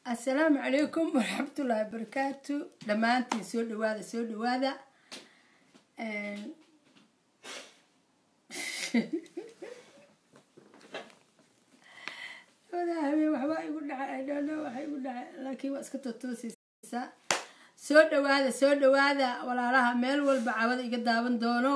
assalaamu calaykum waraxmatullaahi wabarakaatu dhammaantiin soo dhawaada soo dhawaada habeen waxbaa igu dhacay idhono waxa igu dhacay laakiin waa iska totoosaysaa soo dhawaada soo dhawaada walaalaha meel walba cawada iga daawan doono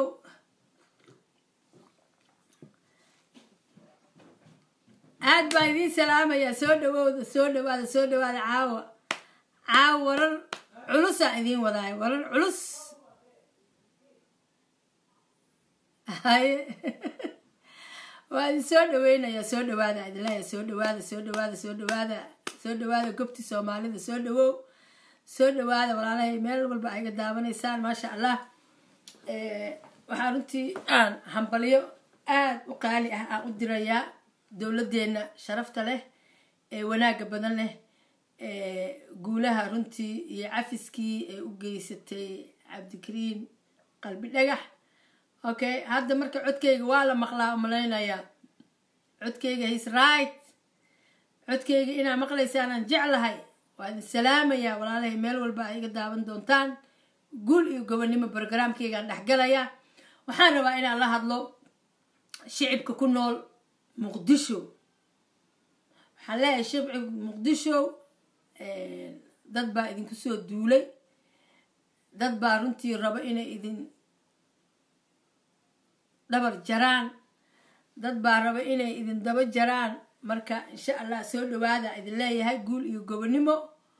aad baan idiin salaamayaa soo dhawowda soo dhawaada soo dhawaada caawa caawa warar culusaan idiin wadaayo warar culus haye waa idin soo dhaweynayaa soo dhawaada idinleeya soo dhawaada soo dhawaada soo dhawaada soo dhawaada gobti soomaalida soo dhawow soo dhawaada walaalahay meel walba ay iga daawanaysaan maasha allah waxaa runtii aan hambalyo aada u qaali ah aan u dirayaa dowladeenna sharafta leh ee wanaagga badan leh guulaha runtii iyo cafiskii ay u geysatay cabdikariin qalbi dhagax okay hadda marka codkayga waa la maqlaa umalaynayaa codkayga his right codkayga inaa maqlaysaan aan jeclahay waa idin salaamayaa walaalahay meel walba ay iga daawan doontaan guul iyo gobonnimo brogramkaygaan dhexgalayaa waxaan rabaa inaan la hadlo shicibka ku nool muqdisho waxaan leeyahay shibci muqdisho dad baa idinku soo duulay dad baa runtii rabo inay idin dhabar jaraan dad baa rabo inay idin daba jaraan marka insha allah soo dhawaada idin leeyahay guul iyo gobonnimo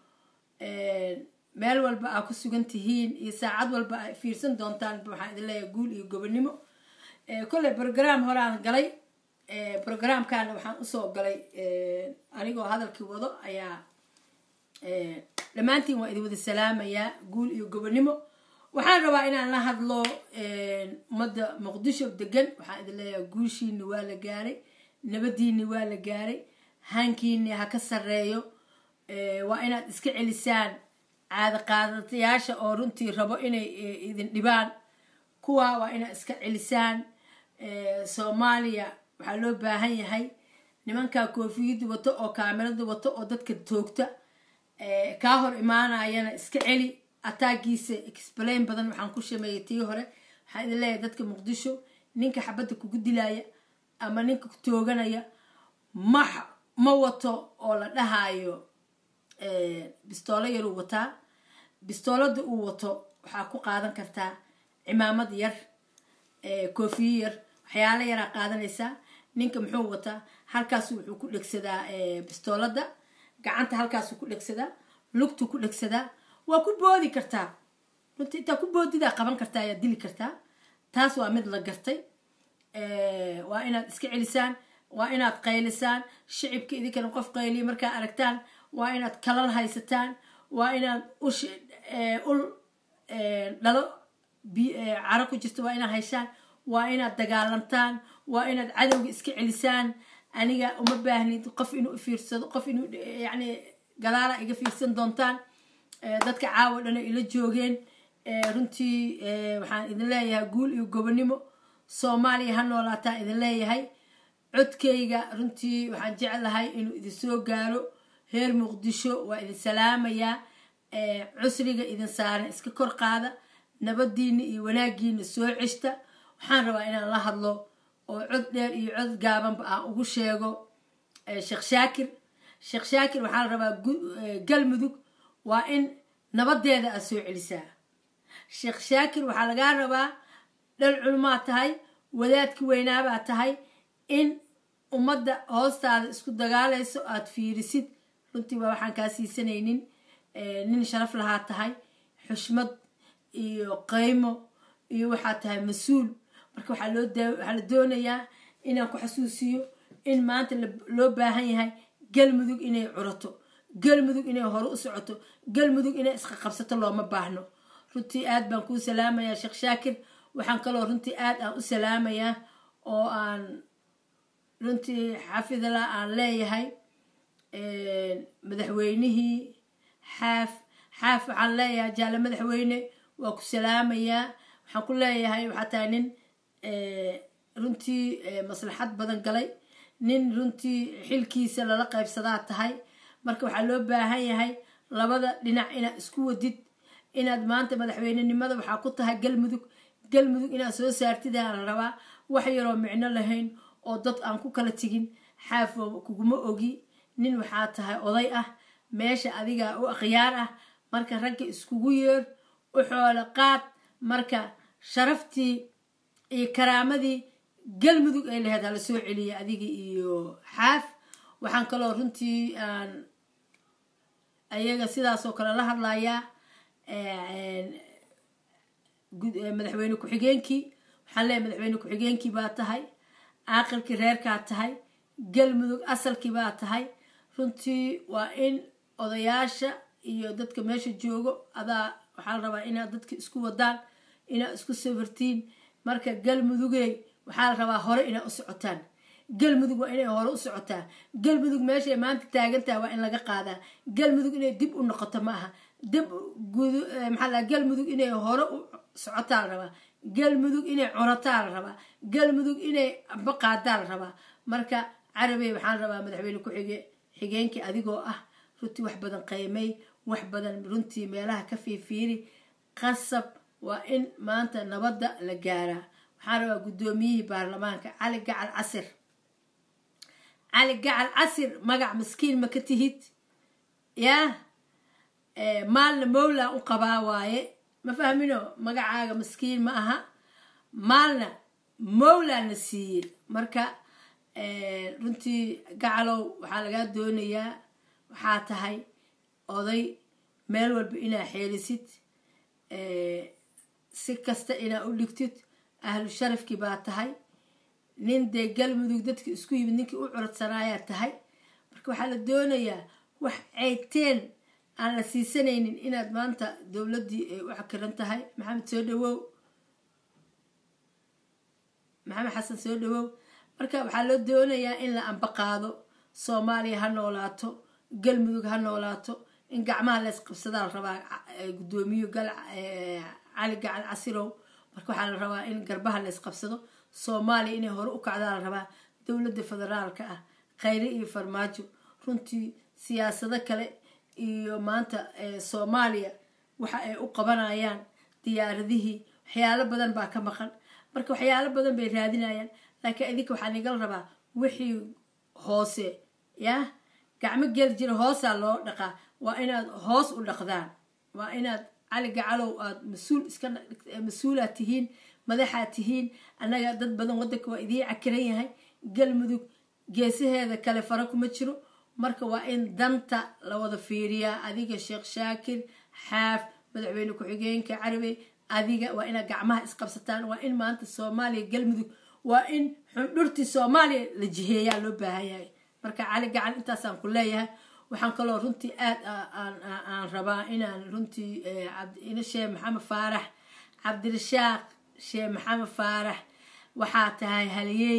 meel walba aa ku sugan tihiin iyo saacad walba a fiirsan doontaan waxaan idin leeyahay guul iyo gobonnimo kolley brogram horaan galay programkana waxaan usoo galay anigoo hadalkii wado ayaa dhammaantiin waa idin wada salaamayaa guul iyo gobonnimo waxaan rabaa inaan la hadlo ummadda muqdisho degan waxaan idin leeyahay guushiini waa la gaaray nabadiini waa la gaaray hankiini ha ka sarreeyo waa inaad iska celisaan caada qaadatayaasha oo runtii rabo inay idin dhibaan kuwa waa inaad iska celisaan soomaaliya waxaa loo baahan yahay nimankaa koofiyadda wato oo kaamirada wato oo dadka toogta kaa hor imaanayana iska celi ataagiisa explain badan waxaan ku shameeyay tii hore waxaan idin leeyahay dadka muqdisho ninka xabadda kugu dilaya ama ninka ku tooganaya ma ma wato oo la dhahaayo bistoolo yaruu wataa bistoolada uu wato waxaa ku qaadan kartaa cimaamad yar koofiyo yar waxyaalo yaraa qaadanaysaa ninka muxuu wataa halkaasu wuxuu ku dhegsadaa bistoolada gacanta halkaasuu ku dhegsadaa lugtuu ku dhegsadaa waa ku boodi kartaa runtii intaa ku boodidaa qaban kartaa ayaa dili kartaa taas waa mid la gartay waa inaad iska celisaan waa inaad qaylisaan shicibka idinkana qof qayliya markaa aragtaan waa inaad kalal haysataan waa inaad ush ul dhalo caro ku jirta waa inaad hayshaan waa inaad dagaalantaan waa inaad cadowga iska celisaan aniga uma baahnid qof inuu fiirsado qof inuu yani gadaala iga fiirsan doontaan dadka caawa dhana ila joogeen runtii waxaan idin leeyahay guul iyo gobonnimo soomaaliya ha noolaataan idin leeyahay codkayga runtii waxaan jeclahay inuu idin soo gaaro reer muqdisho waa idin salaamayaa cusriga idin saaran iska kor qaada nabadiina iyo wanaagiina soo ceshta waxaan rabaa inaan la hadlo oo cod dheer iyo cod gaabanba aan ugu sheego sheekh shaakir sheekh shaakir waxaa la rabaa galmudug waa in nabadeeda aad soo celisaa sheekh shaakir waxaa lagaa rabaa dhal culmaa tahay wadaadki weynaabaa tahay in ummadda hoostaada isku dagaalayso aada fiirisid runtii waa waxaan kaa siisanaynin nin sharaf lahaa tahay xushmad iyo qaymo iyo waxaa tahay mas-uul marka waxaa loo waxaa la doonayaa inaan ku xasuusiyo in maanta loo baahan yahay galmudug inay curato galmudug inay hore u socoto galmudug inay isqa qabsato looma baahno runtii aad baan kuu salaamayaa sheekh shaakir waxaan kaloo runtii aad aan u salaamayaa oo aan runtii xafidala aan leeyahay madaxweynihii xaaf xaaf waxaan leeyahay jaale madaxweyne waa ku salaamayaa waxaan ku leeyahay waxaa tahay nin runtii maslaxad badan galay nin runtii xilkiisa lala qaybsadaa tahay marka waxaa loo baahan yahay labada dhinac inaad isku wadid inaad maanta madaxweynenimada waxaa ku tahay galmudug galmudug inaad soo saartid aa la rabaa wax yaroo micno lahayn oo dad aan ku kala tegin xaafo kuguma ogi nin waxaa tahay oday ah meesha adiga u akhyaar ah marka ragga iskugu yeer u xoolo qaad marka sharaftii iyo karaamadii galmudug ay lahayd hala soo celiya adiga iyo xaaf waxaan kaloo runtii aan ayaga sidaasoo kale la hadlayaa madaxweyne ku-xigeenkii waxaan leeyahay madaxweyne ku-xigeenkii baa tahay caaqilkii reerkaa tahay galmudug asalkii baa tahay runtii waa in odayaasha iyo dadka meesha joogo adaa waxaa la rabaa inaad dadka isku wadaan inaad isku sawirtiin marka galmudugey waxaa la rabaa hore inaad u socotaan galmudug waa inay hore u socotaa galmudug meeshay maanta taagantaha waa in laga qaadaa galmudug inay dib u noqoto ma aha dib maxaa la galmudug inay hore u socotaa la rabaa galmudug inay cunataa la rabaa galmudug inay amba qaadaa la rabaa marka carabey waxaan rabaa madaxweyne ku-xige xigeenkii adigoo ah runtii wax badan qaymay wax badan runtii meelaha ka fiifiiri qasab waa in maanta nabadda la gaaraa waxaan rabaa guddoomiyihii baarlamaanka cali gacal casir cali gacal casir magac maskiin ma ka tihid yaa maalna mowla u qabaa waaye ma fahmino magacaaga maskiin ma aha maalna mowlana siiyey marka runtii gacalow waxaa lagaa doonayaa waxaa tahay oday meel walba inaa xeelisid si kasta inaa u dhigtid ahlu sharafkii baa tahay nin dee galmudug dadki isku yimid ninkii u curadsanaayaa tahay marka waxaa la doonayaa wax ceyteen aan la siisanaynin inaad maanta dowladdii ay u xakiran tahay maxamed soo dhawow maxamed xasan soo dhawow marka waxaa loo doonayaa in la ambaqaado soomaaliya ha noolaato galmudug ha noolaato in gacmaha leys qabsadaa la rabaa guddoomiyo gal cali gacal casirow marka waxaa la rabaa in garbaha leys qabsado soomaaliya inay hore u kacdaa la rabaa dowladda federaalka ah khayre iyo farmaajo runtii siyaasado kale iyo maanta soomaaliya waxa ay u qabanayaan diyaaradihii waxyaalo badan baa ka maqan marka waxyaalo badan bay raadinayaan laakiin idinka waxaa nigala rabaa wixii hoose yah gacmo geli jira hoosaa loo dhaqaa waa inaad hoos u dhaqdaan waa inaad cali gacalow aad mas-uul iska mas-uulaad tihiin madaxaad tihiin annaga dad badan waddanka waa idiin cakiran yahay galmudug geesaheeda kale fara kuma jiro marka waa in danta la wada fiiriyaa adiga sheekh shaakir xaaf madaxweyne ku-xigeenka carabi adiga waa inaad gacmaha isqabsataan waa in maanta soomaaliya galmudug waa in xundhurtii soomaaliya la jiheeyaa loo baahan yahay marka cali gacan intaasaan ku leeyahay waxaan kaloo runtii aad aan rabaa inaan runtii sheekh maxamed faarax cabdirashaaq sheekh maxamed faarax waxaa tahay haliyey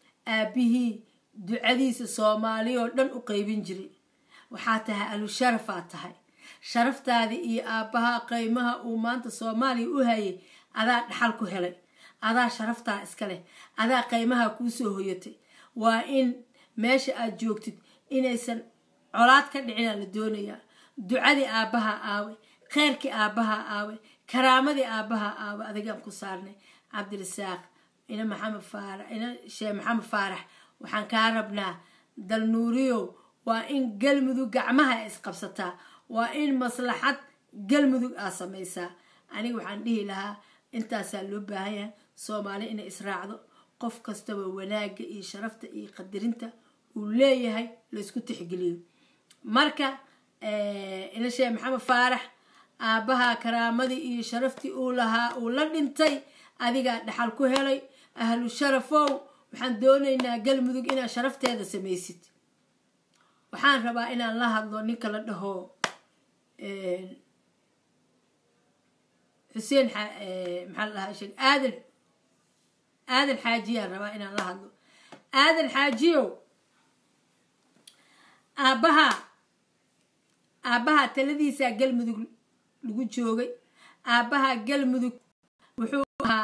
aabihii ducadiisa soomaaliya oo dhan u qeybin jiray waxaa tahay alusharafaa tahay sharaftaadii iyo aabbaha qeymaha uu maanta soomaaliya u hayay adaa dhaxal ku helay adaa sharaftaa iska leh adaa qeymaha kuu soo hoyatay waa in meesha aad joogtid inaysan colaad ka dhicinaa la doonayaa ducadii aabbaha aawe kheyrkii aabbaha aawe karaamadii aabbaha aawe adigaan ku saarnay cabdirasaaq ina maxamed faarax ina sheekh maxamed faarax waxaan kaa rabnaa dalnuuriyow waa in galmudug gacmaha isqabsataa waa in maslaxad galmudug aa samaysaa aniga waxaan dhihi lahaa intaasaa loo baahan yahay soomaali inay israacdo qof kastaba wanaagga iyo sharafta iyo qadirinta uu leeyahay laysku tixgeliyo marka ina sheekh maxamed faarax aabbaha karaamadii iyo sharaftii uu lahaa uu la dhintay adigaa dhaxal ku helay ahlu sharafow waxaan doonaynaa galmudug inaad sharafteeda samaysid waxaan rabaa inaan la hadlo ninka la dhaho xuseen maxaa la dhahaa sheeg aadan aadan xaajiyaan rabaa inaan la hadlo aadan xaajiyow aabbaha aabbaha taladiisaa galmudug lagu joogay aabbaha galmudug wuxuu ahaa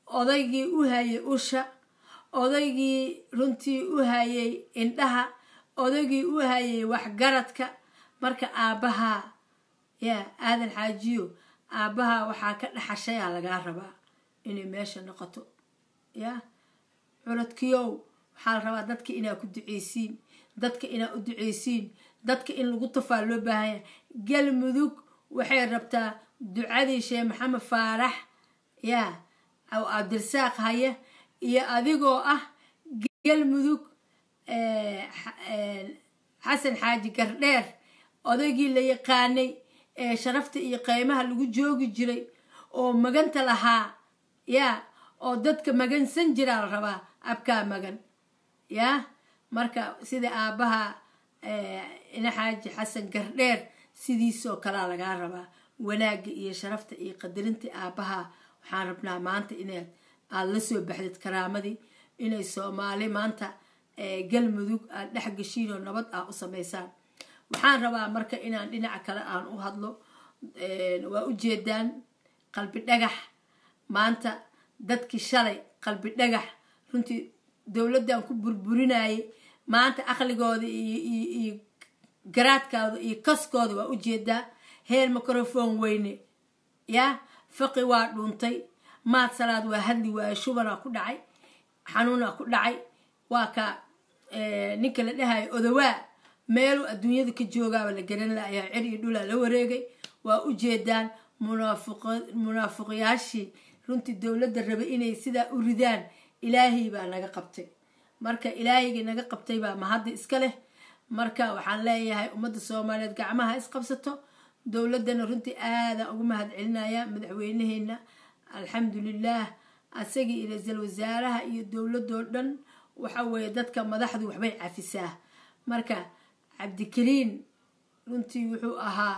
odaygii u hayay usha odaygii runtii u hayay indhaha odaygii u hayay waxgaradka marka aabbahaa yaa aadan xaajiyo aabbahaa waxaa ka dhaxashayaa lagaa rabaa inay meesha noqoto yaa curadkiyow waxaa la rabaa dadka inaa ku duceysiin dadka inaa u duceysiin dadka in lagu tufaa loo baahanya galmudug waxay rabtaa ducadii sheekh maxamed faarax yaa abdirsaaq haya iyo adigoo ah galmudug xasan xaaji gardheer odaygii la yaqaanay ee sharafta iyo qeymaha lagu joogi jiray oo maganta lahaa yaa oo dadka magansan jiraa la rabaa abkaa magan yaa marka sida aabbaha ina xaaji xasan gardheer sidiisoo kalea lagaa rabaa wanaagga iyo sharafta iyo qadarinta aabbaha waxaan rabnaa maanta inaad aada la soo baxdid karaamadii inay soomaali maanta galmudug aad dhex geshiin oo nabad ah u samaysaan waxaan rabaa marka inaan dhinaca kale aan u hadlo waa ujeedaan qalbi dhagax maanta dadkii shalay qalbi dhagax runtii dowladdan ku burburinayay maanta aqligooda iyo garaadkooda iyo kaskooda waa ujeedaa heer microfon weyne yaa faqi waa dhuuntay maad salaad waa hadli waaye shubanaa ku dhacay xanuunaa ku dhacay waa ka ninka la dhahayo odawaa meeluu adduunyada ka joogaaba la garan layaa cir iyo dhulaa la wareegay waa ujeedaan munaafiqyaashii runtii dowladda rabay inay sidaa u ridaan ilaahay baa naga qabtay marka ilaahaygii naga qabtay baa mahadda iska leh marka waxaan leeyahay ummadda soomaaliyeed gacmaha isqabsato dowladdana runtii aadaan ugu mahad celinaya madaxweynaheena alxamdulilaah asagii iyo ra-iisul wasaaraha iyo dowladoo dhan waxa weeye dadka madaxdu waxbay cafisaa marka cabdikariin runtii wuxuu ahaa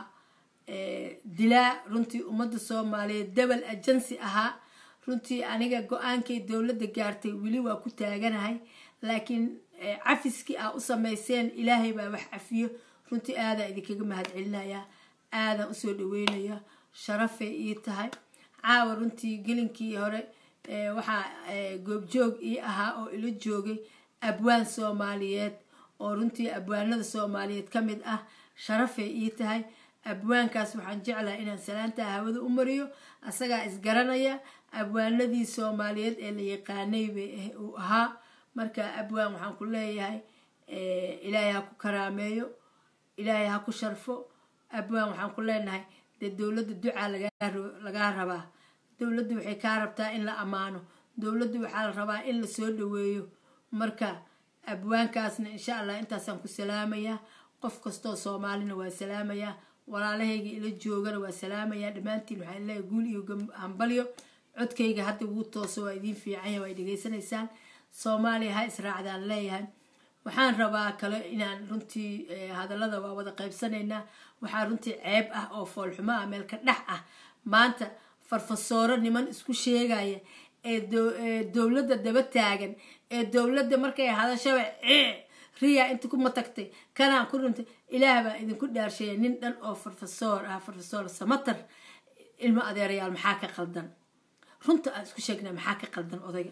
dilaa runtii ummadda soomaaliyeed dabal ajansi ahaa runtii aniga go-aankay dowladda gaartay weli waa ku taaganahay laakiin cafiskii aa u samayseen ilaahay baa wax cafiyo runtii aadaan idinkaga mahad celinayaa aadaan usoo dhaweynaya sharafay ii tahay caawa runtii gelinkii hore waxaa goobjoog ii ahaa oo ila joogay abwaan soomaaliyeed oo runtii abwaanada soomaaliyeed ka mid ah sharafay ii tahay abwaankaas waxaan jeclahay inaan salaantaa hawada u mariyo asagaa isgaranaya abwaanadii soomaaliyeed ee la yaqaanay bay uu ahaa marka abwaan waxaan ku leeyahay ilaahay ha ku karaameeyo ilaahay ha ku sharfo abwaan waxaan ku leenahay dee dowladda ducaa lagaa rabaa dowladdu waxay kaa rabtaa in la ammaano dowladdu waxaa la rabaa in la soo dhaweeyo marka abwaankaasna insha allah intaasaan ku salaamayaa qof kastoo soomaalina waa salaamayaa walaalahayga ila joogana waa salaamayaa dhammaantiin waxaan leeyahay guul iyo hambalyo codkayga hadda wuu tooso waa idiin fiicanya waa dhegaysanaysaan soomaaliya ha israacdaan leeyahay waxaan rabaa kale inaan runtii hadallada waa wada qaybsanaynaa waxaa runtii ceeb ah oo foolxumo ah meel ka dhex ah maanta farfasooro niman isku sheegaya ee dowladda daba taagan ee dowladda markay hadashaba riya inta kuma tagtay kanaan ku runtay ilaah baa idinku dhaarsheeya nin dhan oo farfasoor ah farfasoor samatar ilmo adeerayaal maxaa ka qaldan runta aan isku sheegnaa maxaa ka qaldan odayga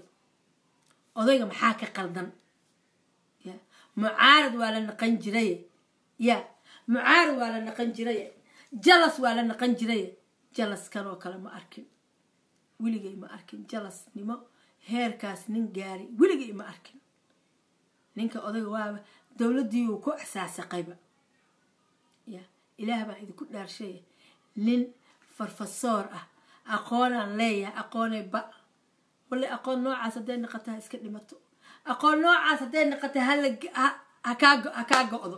odayga maxaa ka qaldan ya mucaarad waa la naqan jiraye ya mucaarad waa la naqan jiraye jalas waa la naqan jiraye jalas kanoo kale ma arkin weligay ma arkin jalasnimo heerkaas nin gaaray weligay ma arkin ninka odayga waaba dowladdii uu ku asaasaqayba ya ilaah baan idinku dhaarsheeya nin farfasoor ah aqoonaan leeyahay aqoonay ba wallay aqoon noocaas hadday naqata ha iska dhimato aqoon noocaas hadday naqata ha kaa go-do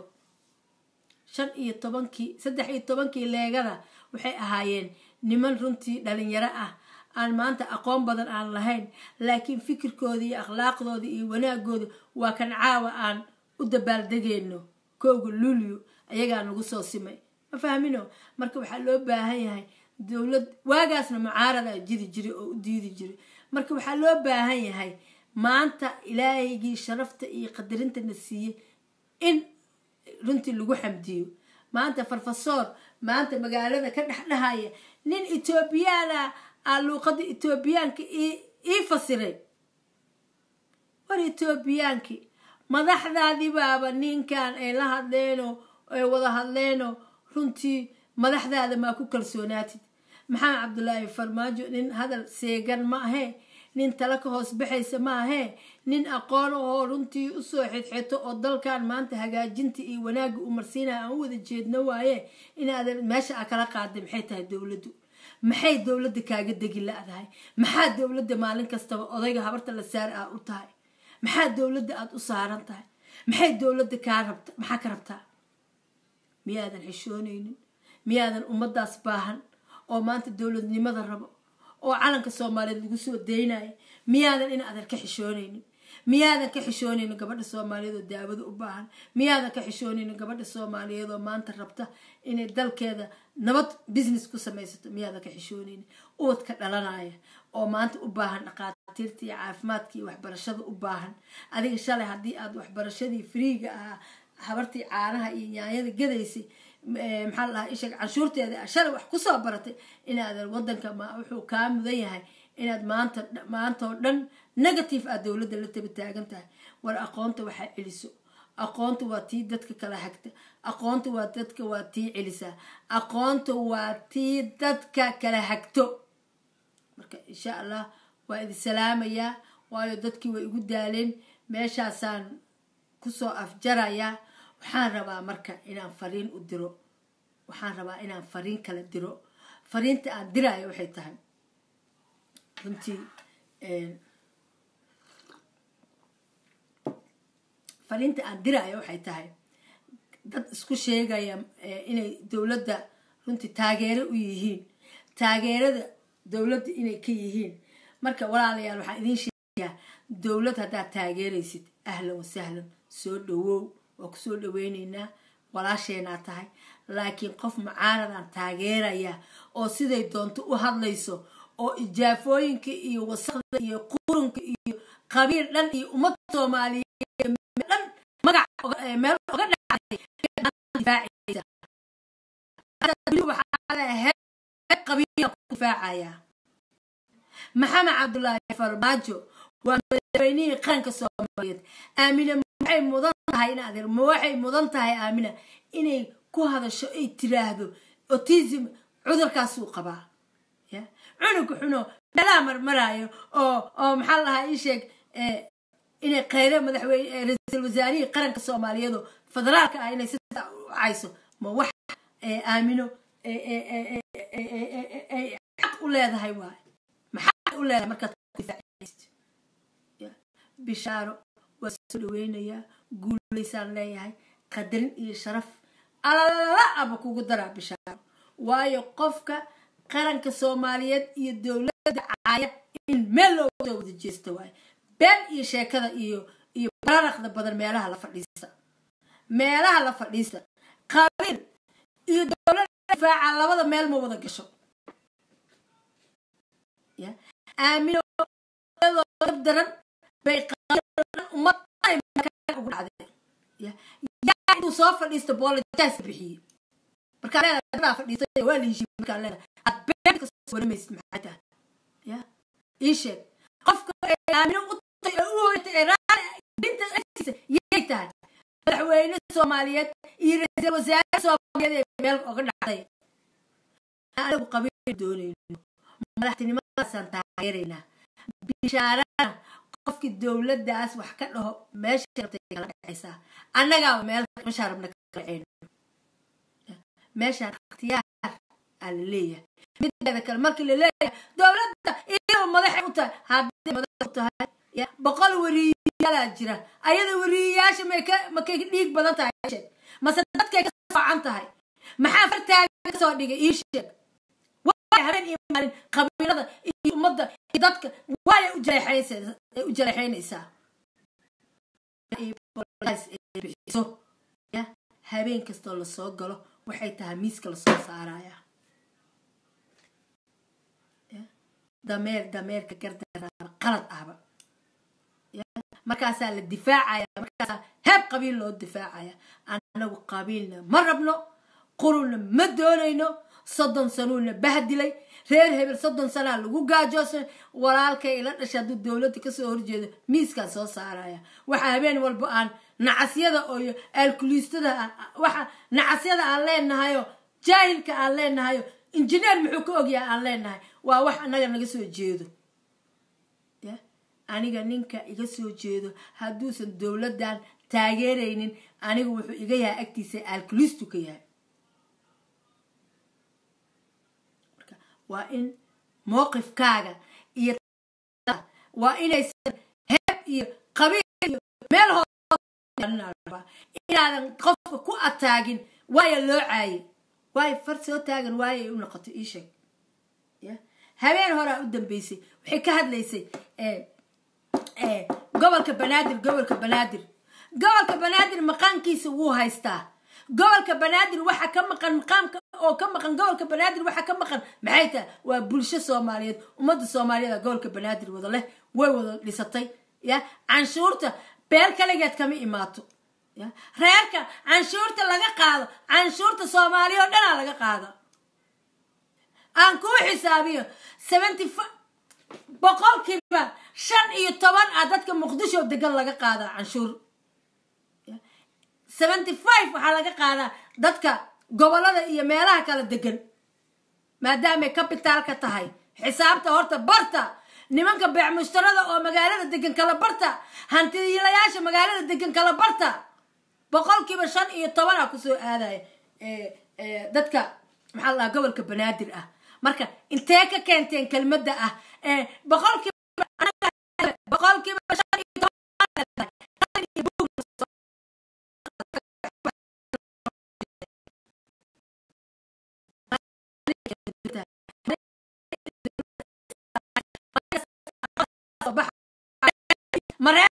shan iyo tobankii saddex iyo tobankii leegada waxay ahaayeen niman runtii dhalinyaro ah aan maanta aqoon badan aan lahayn laakiin fikirkooda iyo akhlaaqdooda iyo wanaagooda waa kan caawa aan u dabaaldegeyno kowga luulyo ayagaa nagu soo simay ma fahmino marka waxaa loo baahan yahay dowlad waagaasna mucaarada jiri jiray oo u diidi jiray marka waxaa loo baahan yahay maanta ilaahaygii sharafta iyo qadarinta na siiyey in runtii lagu xamdiyo maanta farfasoor maanta magaalada ka dhexdhahaya nin etoobiyaana aa luuqada etoobiyaanka ii fasiray war etoobiyaankii madaxdaadii baaba ninkan ay la hadleenoo ay wada hadleenoo runtii madaxdaada maa ku kalsoonaatid maxamed cabdulaahi farmaajo nin hadal seegan ma ahee nin tala ka hoos baxaysa ma ahee nin aqoon ahoo runtii usoo xidxito oo dalkan maanta hagaajinta iyo wanaagga u marsiinaya aan u wada jeedno waaye inaadan meesha a kala qaaday maxay tahay dowladdu maxay dowladda kaaga degi la-dahay maxaa dowladda maalin kastaba odayga habarta la saar ah u tahay maxaa dowladda aada u saaran tahay maxay dowladda kaa rabta maxaa ka rabtaa miyaadan xishoonaynin miyaadan ummadaas baahan oo maanta dowladnimada rabo oo calanka soomaaliyeed lagu soo daynayo miyaadan inaadan ka xishoonaynin miyaadan ka xishoonaynin gabadha soomaaliyeed oo daawada u baahan miyaadan ka xishoonaynin gabadha soomaaliyeed oo maanta rabta inay dalkeeda nabad business ku samaysato miyaadan ka xishoonaynin ubadka dhalanaya oo maanta u baahan dhaqaatiirta iyo caafimaadka iyo waxbarashada u baahan adiga shalay haddii aad waxbarashadii friiga ahaa habartii caanaha iyo nyaanyada gadaysay maxaa la dhahaa isheeg canshuurteeda shalay wax kusoo baratay inaadan wadanka ma wuxuu kaa mudan yahay inaad maanta maanta oo dhan negative aad dowladda la taba taagan tahay war aqoonta waxaa celiso aqoonta waa tii dadka kala hagta aqoonta waa dadka waa tii celisaa aqoonta waa tii dadka kala hagto marka insha allah waa idi salaamayaa waayo dadkii way igu daaleen meeshaasaan kusoo afjarayaa waxaan rabaa marka inaan fariin u diro waxaan rabaa inaan fariin kala diro fariinta aan diraayo waxay tahay runtii fariinta aan diraayo waxay tahay dad isku sheegaya inay dowladda runtii taageero u yihiin taageerada dowladda inay ka yihiin marka walaalayaal waxaan idiin sheegayaa dowlad haddaad taageeraysid ahlan wasahlan soo dhawow waa kusoo dhaweyneynaa walaasheenaa tahay laakiin qof mucaaradaan taageeraya oo siday doonto u hadlayso oo ijaafooyinka iyo wasaqda iyo qurunka iyo qabiil dhan iyo ummad soomaaliyeed dhan magac meel oga dhacday qabiila ku difaacaya maxamed cabdulaahi farmaajo waa madaxweynihii qaranka soomaaliyeed aamina waxay mudan tahay in adeer ma waxay mudan tahay aamina inay ku hadasho ay tiraahdo autism cudurkaasuu qabaa ya cunugka xuno meelaha marmaraayo oo oo maxaa lahaa ii sheeg inay kheyre madaxweyne ra-iisul wasaarihii qaranka soomaaliyeedoo federaalka ah inay sidaa u cayso ma wax aamino xaq u leedahay waay maxaa u leedahay markaad bishaaro waa soo dhaweynayaa guulaysaan leeyahay qadarin iyo sharaf alala aba kugu daraa bishaaro waayo qofka qaranka soomaaliyeed iyo dowladda caaya in meel looga soo wada jeesta waayo been iyo sheekada iyo iyo bararaqda badan meelaha la fadhiista meelaha la fadhiista qabiil iyo dowladda difaaca labada meel ma wada gasho ya aamino daran bay ummad ugu dhacdeen yaa inuu soo fadhiisto boolitaas bixiyey markaa leedahay fadhiistay waa la heshiiyey markaa leedahay aad been ka soo waramaysid maxay tahay ya ii sheeg qofka aamino u tay oo u hoytay ee raadinta agtiisa yay tahay madaxweyne soomaaliyeed iyo ra-iisul wasaare soomaaliyeed ee meel oga dhacday anagu qabiil doonayno madaxtinimadaasaan taageeraynaa bishaarana qofkii dowladdaas wax ka dhaho meesha rabtay kala dhacaysaa annagaaba meel meeshaa rabna kala dhaceyno meeshaan ikhtiyaar aa la leeyahay mideeda kale markii la leeyahay dowladda iyadoo madaxay u tahay hadday madax u tahay boqol wariiyaalaa jira ayada wariiyayaasha may ka makay dhiig badan tahay sheeg mase dadkay ka soocan tahay maxaa fartaaga kasoo dhigay ii sheeg waay habeen iyo maalin qabiilada iyo ummadda iyo dadka waayay u jaleexaynaysaa u jaleexaynaysaa bixiso ya habeen kastoo lasoo galo waxay tahay miiska lasoo saaraya dameer dameerka gardaraa qalad ahba markaasaa la difaacaya markaasaa heeb qabiil loo difaacaya anagu qabiilna ma rabno qurunna ma doonayno soddon sanuuna bahdilay reer hebel soddon sanaa lagu gaajoosan walaalkay ila dhashay hadduu dowladda kasoo horjeedo miiskaan soo saaraya waxa habeen walba aan nacasyada iyo aalkuliistada waxa nacasyada aan leenahayo jaahilka aan leenahayo injineer muxuu ka ogyahay aan leenahay waa wax annaga naga soo jeedo aniga ninka iga soo jeedo hadduusan dowladdan taageeraynin aniga wuxuu iga yahay agtiisa aalkuliistu ka yahay waa in mowqifkaaga iyo waa inaysan heeb iyo qabiil iyo meel inaadan qofka ku ataagin waaya loo caaye waayo far soo taagan waaya ay u noqotay ii sheeg habeen horaa u dambeysay waxay ka hadlaysay gobolka banaadir gobolka banaadir gobolka banaadir maqaankiisa wuu haystaa gobolka banaadir waxa ka maqan maqaamka oo ka maqan gobolka banaadir waxa ka maqan maxay tahay waa bulsho soomaaliyeed ummadda soomaaliyeed gobolka banaadir wada leh way wada dhisatay ya canshuurta beel kaligeed kama imaato ya reerka canshuurta laga qaado canshuurta soomaaliya oo dhanaa laga qaado aan kuu xisaabiyo seventy boqolkiiba shan iyo toban ah dadka muqdisho degan laga qaadaa canshuur seventy five waxaa laga qaadaa dadka gobolada iyo meelaha kala degan maadaamay cabitaalka tahay xisaabta horta barta nimanka beec mushtarada oo magaalada degan kala barta hantiilayaasha magaalada degan kala barta boqolkiiba shan iyo toban ah kusoo aadaya dadka maxaa la dhahaa gobolka banaadir ah marka intee ka keenteen kelmadda ah boqolkiiba boqolkiiba shan iyo toban maree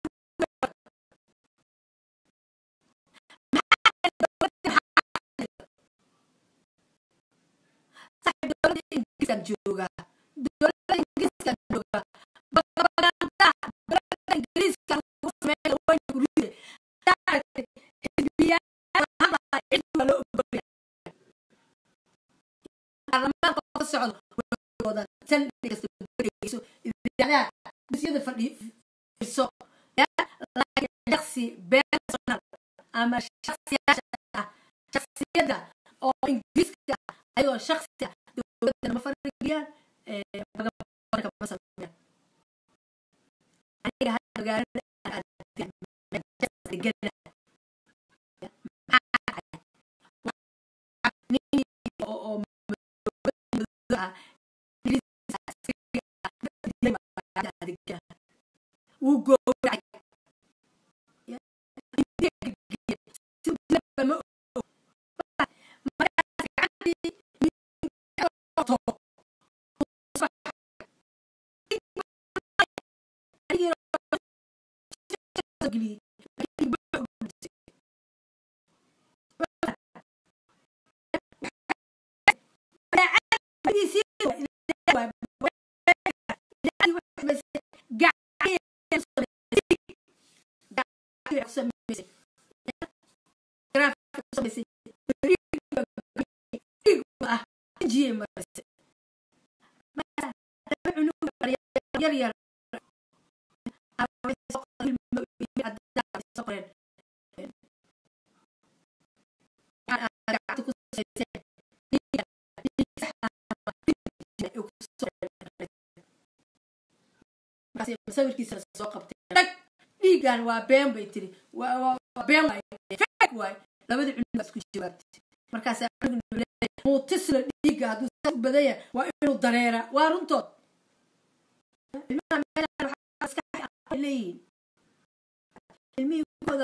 dowladda ingiriiskan joogaa dowladda ingiriiskan joogaa propaganda dowladda ingiriiska lagu sameeyo wayna guride daaragtay xisbiyaal hadlaa cid waa loo ogolya baarlamaanka ka socdo wada saldhi kasta bereyso idaacadaha dusyada fadhiiso laakiin shaksi personal ama shaksiyaasha ah shaksiyada oo ingiriiska ah ayagoo shaksi ah dowladda ma farigiyaan magabarka ma sameeyaan aniga hadda magaalada degana oo ah wuu goowracay yar sawirkiisa soo qabtay dhag dhiigan waa been bay tiri waa been waay waay labadii cunug isku jawaabtay markaas muutisla dhiiga hadduu saa u badan yahay waa inuu dareera waa runtood ilmaha meeshaan waxaa maskax leeyihiin ilmihii kooda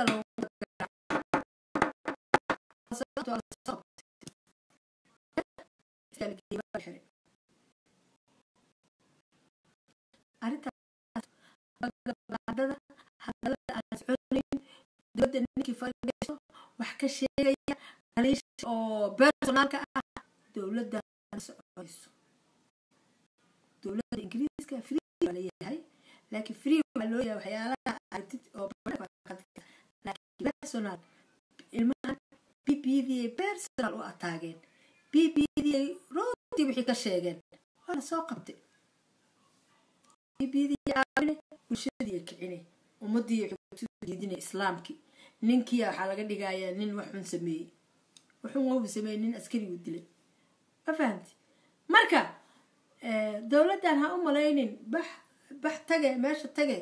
arrintaas badada hadalada aan soconayn dowladda ninkii fadhiiso wax ka sheegaya daliisha oo personaalka ah dowladda soconayso dowladda ingiriiska free waa leeyahay laakiin free waa loo yahay waxyaalaha aragtid oo laakiin personal ilmahan b b d ay personal u ataageen b b d ay runtii wixii ka sheegeen waa la soo qabtay biyadii caawine bulshadii kicine ummadii diidine islaamkii ninkii waxaa laga dhigayaa nin waxun sameeyey waxun wau sameeyey nin askarigu dilay ma fahamti marka dowladdan ha u malaynin bax bax tage meesha tage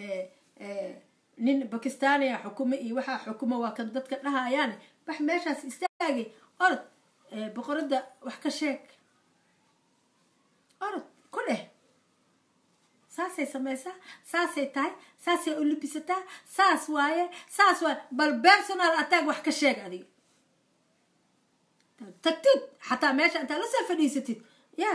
nin bakistaaniya xukumo iyo waxaa xukumo waa kan dadka dhahayaane bax meeshaas istaagay orod boqoradda wax ka sheeg orod ku dheh saasay samaysaa saasay tahay saasay u libisataa saas waaye saas waaye bal personal attack wax ka sheeg adiga tagtid xataa meesha intaa lasoo fadhiisatid ya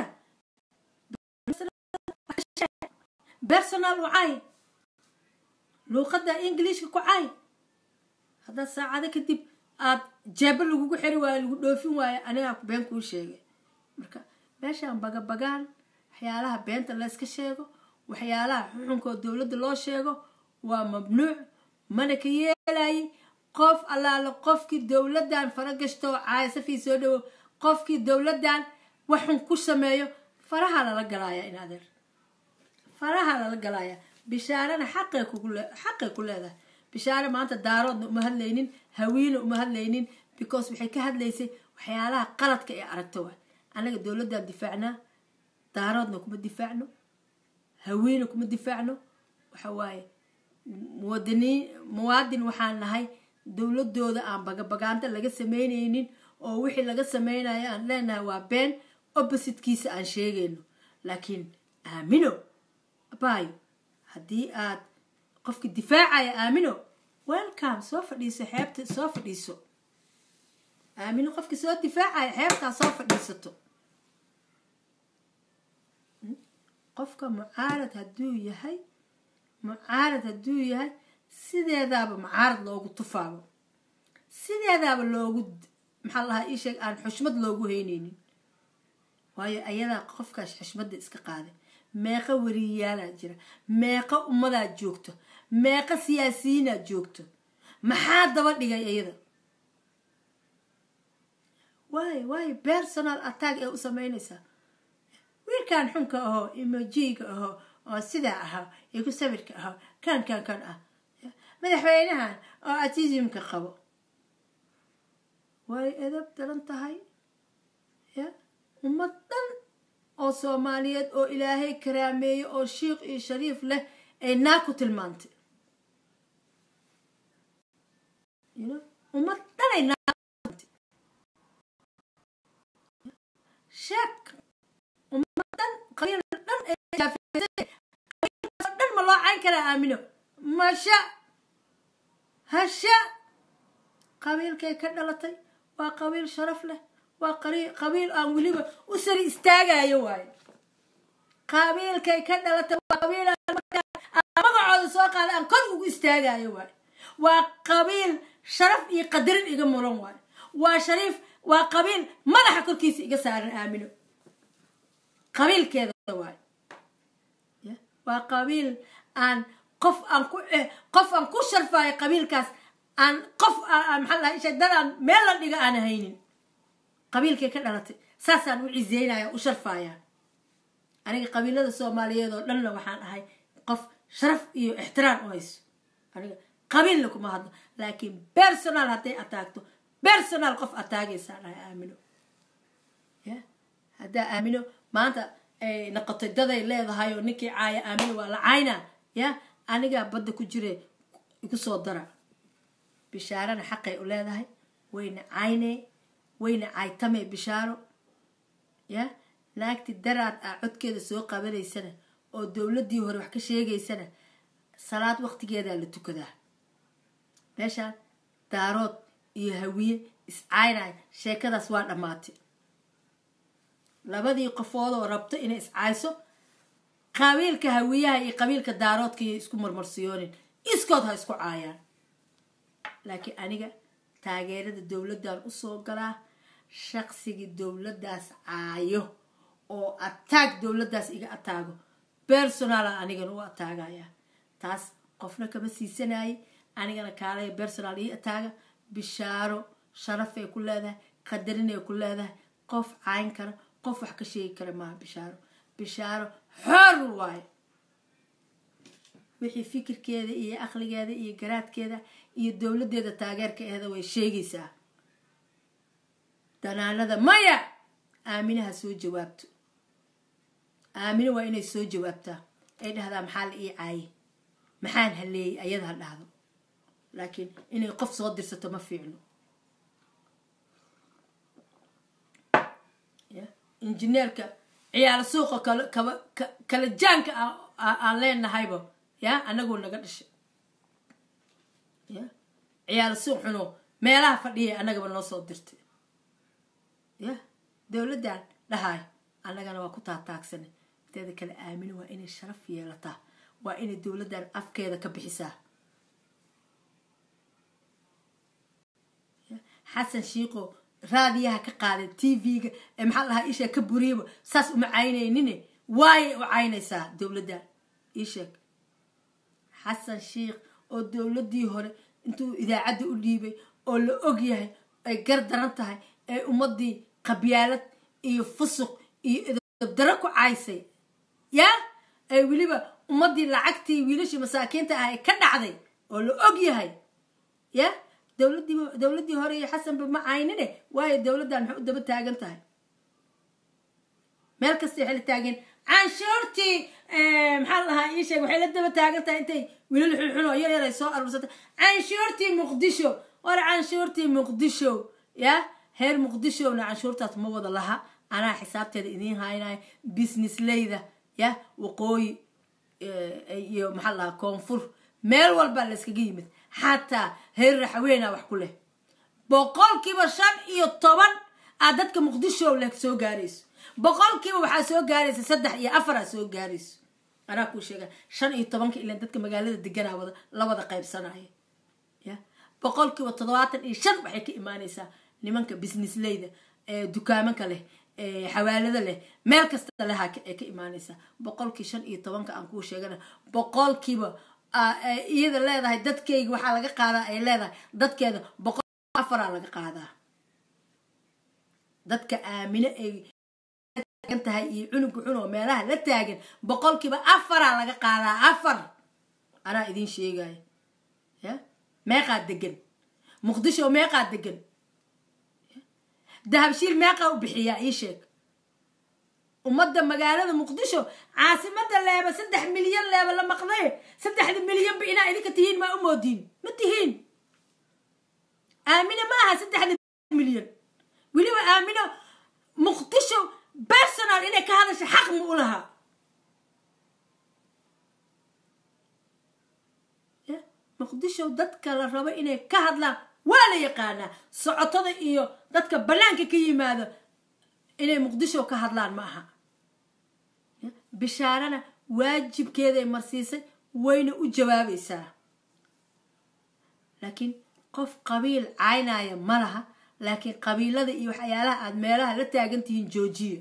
personal u caay luuqadda ingiliishka ku caay haddaad saacado kadib aada jeebo lagugu xiri waayo lagu dhoofin waayo anigaa been kuu sheegay marka meeshaan bagabagaan waxyaalaha beenta layska sheego waxyaalaha xuxunkoo dowladda loo sheego waa mamnuuc mana ka yeelayay qof allaale qofkii dowladdan faragashto caayasafii soo dhawow qofkii dowladdan waxun ku sameeyo faraha lala galaaya in adeer faraha lala galaaya bishaarana xaqay xaqay ku leedahay bishaare maanta daaroodna uma hadlaynin hawiina uma hadlaynin because waxay ka hadlaysay waxyaalaha qaladka ee aragta waay annaga dowladdan difaacnaa daaroodna kuma difaacno hawiina kuma difaacno waxa waaye muwadiniin muwaadin waxaan nahay dowladooda aan bagabagaanta laga sameynaynin oo wixii laga sameynayo aan leenahay waa been oppositkiisa aan sheegayno laakiin aamino abayo haddii aad qofki difaacaya aamino welcome soo fadhiiso xeebta soo fadhiiso aamino qofki soo difaacaya xeebtaa soo fadhiisato qofka mucaarad hadduu yahay mucaarad hadduu yahay sideedaaba mucaarad loogu tufaabo sideedaaba loogu maxaa lahaa ii sheeg aan xushmad loogu heyneynin waayo ayadaa qofkaas xushmadda iska qaaday meeqa wariyaalaa jira meeqa ummadaa joogto meeqa siyaasiyiinaa joogto maxaa daba dhigay iyada waayo waayo personal attack ee u sameynaysaa wiilkan xunka ahoo emojiga ahoo oo sidaa ahaa iyo ku sawirka ahoo kan kan kan ah madaxweynahan oo atismka qabo way edab daran tahay ya ummad dhan oo soomaaliyeed oo ilaahay karaameeye oo shiikh iyo shariif leh ay naa ku tilmaantay ummad dhanay naatay sheek ummad dhan qabiil dhan dhan ma loo cayn karaa aamino masha hasha qabiilkay ka dhalatay waa qabiil sharaf leh waa qabiil aan weliba u sari istaagayo waayo qabiilkay ka dhalatay waa qabiil magacooda soo qaada aan kor ugu istaagayo waayo waa qabiil sharaf iyo qadarin iga muran waayo waa shariif waa qabiil madaxa korkiisa iga saaran aamino qabiilkeeda waayo waa qabiil aan qof aan ku qof aan ku sharfaayo qabiilkaas aan qof maxaa lahay isha dad aan meel la dhiga aan haynin qabiilkay ka dhalatay saasaan u ciseynaya u sharfaaya aniga qabiilada soomaaliyeed oo dhanna waxaan ahay qof sharaf iyo ixtiraam u hayso aniga qabiilna kuma hadlo laakiin personal hadday ataagto personal qof ataagaysaan ahay aamino ya haddaa aamino maanta ay noqotay daday leedahay oo ninkii caaya aamino waa la caynaa ya anigaa badda ku jire igu soo dara bishaarana xaqay u leedahay wayna caynee wayna caytamee bishaaro ya naagti daraad ah codkeeda soo qabanaysana oo dowladdii hore wax ka sheegaysana salaad waqtigeedaa la tukadaa meeshaan daarood iyo hawiye iscaynaya sheekadaas waa dhammaatay labadii qofoodoo rabto inay iscayso qabiilka hawiyaha iyo qabiilka daaroodka iyo isku marmarsiyoonin iskood ha isku caayaan laakiin aniga taageerada dowladdan usoo galaa shaqsigii dowladdaas caayo oo ataag dowladdaas iga ataago personala anigana u ataagaya taas qofna kama siisanayay anigana kaalaya personal ii ataaga bishaaro sharafay ku leedahay qadarinay ku leedahay qof cayn kara qof wax ka sheegi kara maaha bishaaro bishaaro xor waayo wixii fikirkeeda iyo aqligeeda iyo garaadkeeda iyo dowladeeda taageerka ahda way sheegaysaa danaanada maya aaminaha soo jawaabto aamine waa inay soo jawaabtaa ay dhahdaa maxaa la ii caaye maxaan haleeyey ayada ha dhahdo laakiin inay qof soo dirsato ma fiicno injineerka ciyaal suuqa kala jaanka aan leenahayba ya anagoo naga dhashay ya ciyaal suuq xuno meelaha fadhiyay annagaba noo soo dirtay ya dowladdan dhahay annagana waa ku taataagsana inteeda kale aamino waa inay sharaf yeelataa waa inay dowladdan afkeeda ka bixisaa xasan shiiqo raadiyaha ka qaaday t v-ga ee maxaa lahaa isheeg ka buriyaba saas uma caynaynine waayay u caynaysaa dowladdan iisheeg xasan shiikh oo dowladdii hore intuu idaacadda u dhiibay oo la og yahay ay gar daran tahay ee ummadii qabyaalad iyo fusuq iyo idabdaro ku caysay yaa ay weliba ummadii lacagtii wiilashii masaakiinta ah ay ka dhacday oo la og yahay ya dowladii dowladdii hore iyo xasanba ma caynine waayo dowladdan maxay u daba taagan tahay meel kasta waxay la taageen canshuurtii maxaa lahaa ii sheeg waxay la daba taagan tahay intay wiilal xunxun oo yar yar ay soo aruursatay canshuurtii muqdisho war canshuurtii muqdisho ya heer muqdishona canshuurtaas ma wada laha anaa xisaabteeda idiin haynayo business leyda ya waqooyi iyo maxaa lahaa koonfur meel walbaa la yskaga yimid xataa heer raxweynaa wax ku leh boqolkiiba shan iyo toban aad dadka muqdisho leh soo gaarayso boqolkiiba waxaa soo gaaraysa saddex iyo afaraa soo gaarayso anaa kuu sheega shan iyo tobanka ilan dadka magaalada deganaa wada la wada qaybsanaya ya boqolkiiba toddobaatan iyo shan waxay ka imaanaysaa nimanka business leyda dukaamanka leh xawaalada leh meel kasta leha ay ka imaanaysaa boqolkii shan iyo tobanka aan kuu sheegana boqolkiiba iyada leedahay dadkayga waxaa laga qaadaa ay leedahay dadkeeda boqol afaraa laga qaadaa dadka aamine ay taagan tahay iyo cunuga cun oo meelaha la taagan boqolkiiba afaraa laga qaadaa afar anaa idiin sheegaya ya meeqaa degan muqdisho meeqaa degan dahabshiil meeqaa u bixiyaa ii sheeg ummadda magaalada muqdisho caasimada leeba saddex milyan leeba la maqday saddexda milyanba inaa idinka tihiin maa u moodiin ma tihiin aamino ma aha saddexda milyan weliba aamino muqdisho personal inay ka hadasha xaq ma u lahaa muqdisho dadka la rabo inay ka hadlaan waa la yaqaanaa socotada iyo dadka bannaanka ka yimaado inay muqdisho ka hadlaan ma aha bishaarana waajibkeeday marsiisay wayna u jawaabaysaa laakiin qof qabiil caynaya ma laha laakiin qabiilada iyo waxyaalaha aada meelaha la taagan tihiin joojiya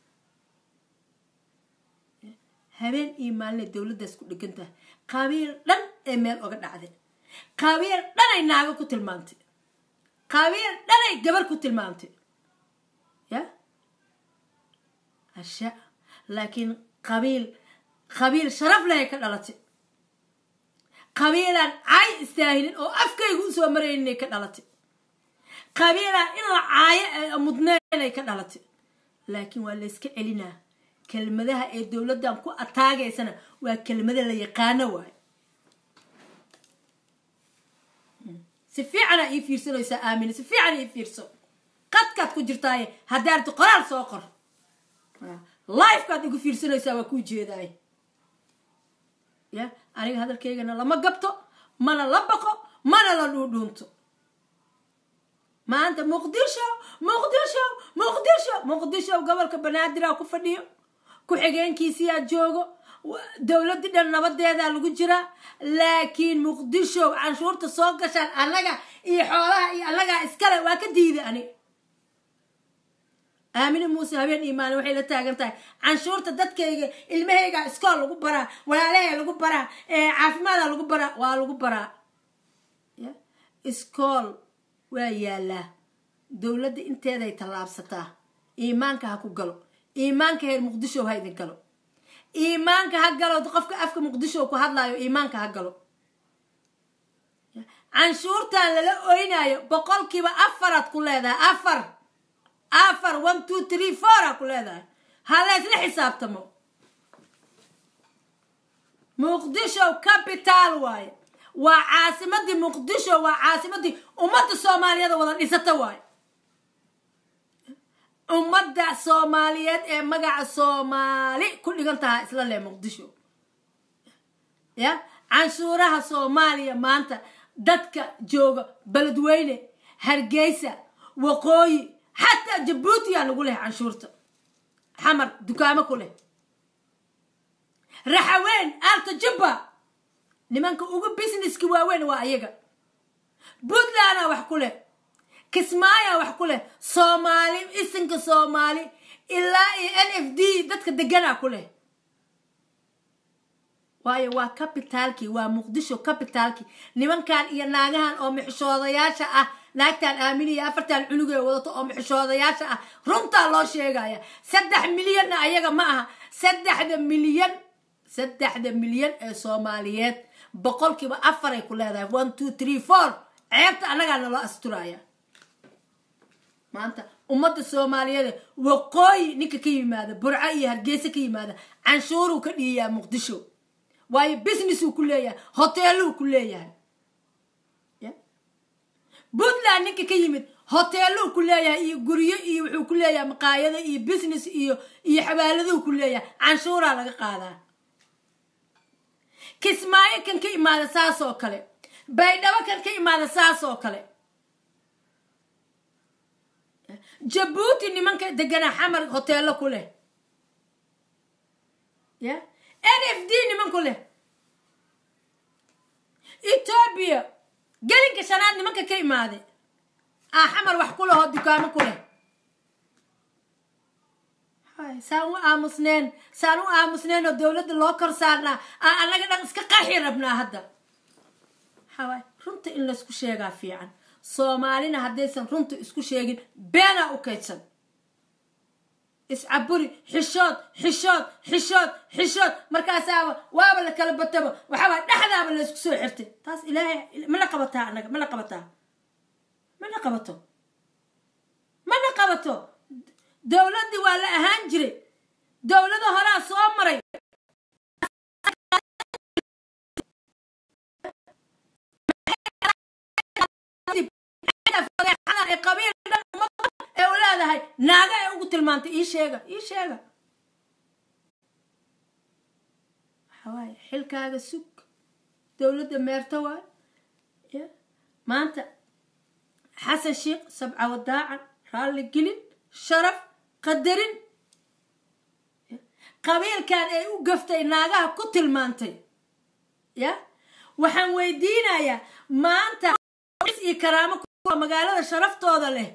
habeen iyo maalinay dowladdaas ku dhegan tahay qabiil dhan ee meel oga dhacday qabiil dhanay naago ku tilmaamtay qabiil dhanay gabar ku tilmaamtay ya asha laakiin qabiil qabiil sharaf lehay ka dhalatay qabiilaan caay istaahilin oo afkaygu usoo marayninay ka dhalatay qabiilaan in la caayo mudneenay ka dhalatay laakiin waa layska celinaa kelmadaha ee dowladdan ku ataagaysana waa kelmada la yaqaano waayo si fiicana ii fiirsanaysaa aamina si fiican ii fiirso qadkaad ku jirtaaye haddaarti qoraal soo qor lifekaad igu fiirsanaysaa waa kuu jeedaay ya aniga hadalkaygana lama gabto mana la baqo mana la dhuudhuunto maanta muqdisho muqdisho muqdisho muqdisho gobolka banaadir ku fadhiyo ku-xigeenkiisiyaa joogo dowladii dhan nabadeedaa lagu jiraa laakiin muqdisho canshuurta soo gashaan annaga iyo xoolaha iyo annagaa iskale waa ka diiday ani aamine muuse habeen iyo maalin waxay la taagan tahay canshuurta dadkayga ilmahayga iskool lagu baraa walaalaha lagu baraa caafimaada lagu baraa waa lagu baraa iskool waa yaalaa dowladda inteeday tallaabsataa iimaanka ha ku galo iimaanka heer muqdisho ha idin galo iimaanka ha galo qofka afka muqdisho ku hadlaayo iimaanka ha galo canshuurtan lala oynayo boqolkiiba afaraad ku leedahay afar afar one two three four aa ku leedahay ha laysla xisaabtamo muqdisho capital waaye waa caasimadii muqdisho waa caasimadii ummadda soomaaliyeed wada dhisata waaye ummadda soomaaliyeed ee magaca soomaali ku dhigan tahaa isla leh muqdisho ya canshuuraha soomaaliya maanta dadka jooga beledweyne hargeysa waqooyi xataa jabuutiyaa lagu leh canshuurta xamar dukaamo ku leh raxaweyn aalta jubba nimanka ugu businesski waaweyn waa ayaga puntlandaa wax ku leh kismaayaa wax ku leh soomaali isinka soomaali ilaa iyo n f d dadka deganaa ku leh waayo waa cabitaalkii waa muqdisho cabitaalkii nimankan iyo naagahan oo mixishoodayaasha ah naagtan aaminiya afartan cunugee wadato oo mixishoodayaasha ah runtaa loo sheegaya saddex milyanna ayaga ma aha saddexda milyan saddexda milyan ee soomaaliyeed boqolkiiba afaray ku leedahay one two three four ceebta annagaa naloo asturaya maanta ummadda soomaaliyeed waqooyi ninka ka yimaada burco iyo hargeysa ka yimaada canshuuruu ka dhiiyaa muqdisho waayo businessuu ku leeyahay hoteeluu ku leeyahay puntland ninka ka yimid hoteeluu ku leeyahay iyo guryo iyo wuxuu ku leeyahay maqaayado iyo business iyo iyo xawaaladuu ku leeyahay canshuuraa laga qaadaa kismaayo kan ka imaada saas oo kale baydhabo kan ka imaada saas oo kale jabuuti nimanka degana xamar hoteelo ku leh ya n f d niman ku leh etoobiya gelinka shanaad nimanka ka imaade aa xamar wax ku lehoo dukaamo ku leh saan u aamusneen saan u aamusneen oo dowladda loo kor saarnaa aa annaga dhan iska qaxi rabnaa hadda waxawaay runta in laysku sheegaa fiican soomaalina haddaysan runta isku sheegin beenaa u kaydsan iscaburi xishood xishood xishood xishood markaasaaba waaba la kala bataba waxaawaa dhexdaaba laysku soo xirtay taas ilaahay mana qabataa annaga mana qabataa mana qabato mana qabato dowladdii waa la ahaan jiray dowlado horaa soo maray qabiil dhan umada ee u leedahay naaga ay ugu tilmaantay ii sheega ii sheega waxawaaye xilkaaga sug dowladda meerta waay ya maanta xasan sheikh sabca wadaacan raalli gelin sharaf qadarin qabiilkan ay u gaftay naagaha ku tilmaantay ya waxaan weydiinayaa maanta iyo karaamo magaalada sharaftooda leh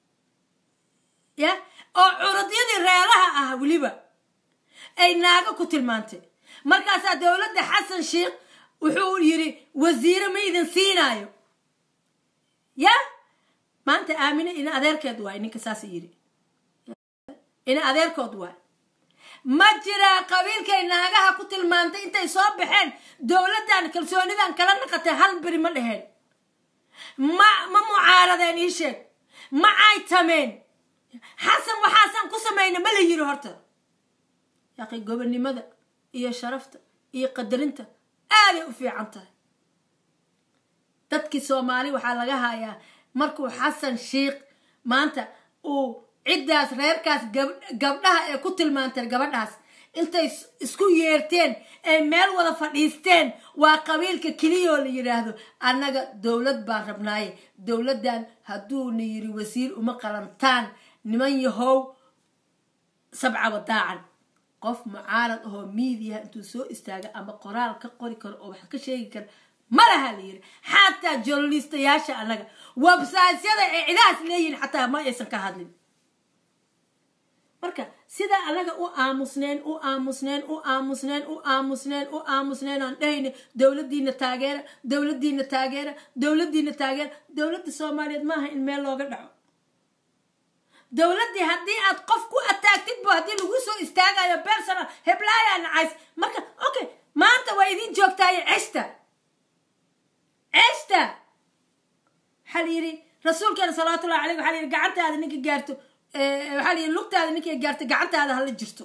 ya oo curudyadii reelaha ah weliba ay naago ku tilmaantay markaasaa dowladda xasan sheikh wuxuu yidhi wasiire ma idin siinaayo ya maanta aamine ina adeerkeed waay ninka saas yidhi ina adeerkood waay ma jiraa qabiilkay naagaha ku tilmaantay intay soo baxeen dowladdan kalsoonidan kala naqatay hal beri ma dheheen ma ma mucaaradeen ii sheeg ma caytameen xasan waxaasaan ku samayna ma la yiri horta yaqi gobonnimada iyo sharafta iyo qadarinta aaday u fiican tahay dadkii soomaali waxaa laga hayaa markuu xasan sheikh maanta uu ciddaas reerkaas gabdhaha ee ku tilmaanteen gabadhaas intay isku yeerteen ay meel wada fadhiisteen waa qabiilka keliyoo la yidhaahdo annaga dowlad baan rabnaaye dowladdan hadduuna yiri wasiir uma qalantaan niman yahow sabca wadaacan qof mucaarad ahoo miidiyaha intuu soo istaaga ama qoraal ka qori karo oo wax ka sheegi kara ma laha la yiri xataa journalistayaasha annaga websaytyada ay cidahaas leeyihin xataa ma aysan ka hadlin marka sidaa anaga u aamusneen u aamusneen u aamusneen u aamusneen u aamusneen aan dhahayna dowladiina taageera dowladiina taageera dowladiina taageera dowladda soomaaliyeed maaha in meel looga dhaco dowladdii haddii aad qof ku ataagtid bu haddii lagu soo istaagayo personal heblaaya nacays marka okay maanta waa idin joogtaaye ceshta ceshta waxaa la yidhi rasuulkeena salawaatullahi caleyh waxaa la yidhi gacantaada ninka gaarto waxaa la yidhi lugtaada ninkay gaarto gacantaada hala jirto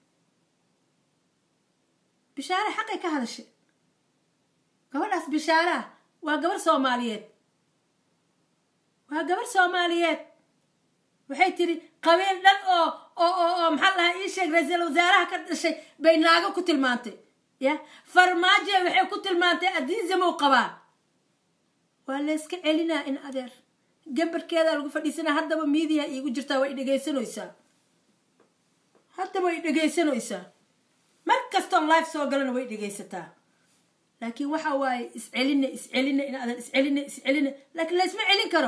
bishaare xaqay ka hadashay gabadhaas bishaaraha waa gabar soomaaliyeed waa gabar soomaaliyeed waxay tiri qabiil dhan oo oo oo oo maxaa lahaa ii sheeg ra-iisul wasaaraha ka dhashay bay naago ku tilmaantay ya farmaajo waxay ku tilmaantay adiisamow qabaa waa layska celinaa in adeer gambarkeedaa lagu fadhiisanaa haddaba miidiya iigu jirtaa way dhegaysanaysaa haddaba way dhegaysanaysaa mar kastoon life soo galana way dhegaysataa laakiin waxa waaye iscelina iscelina in adeer iscelina iscelina laakiin laysma celin karo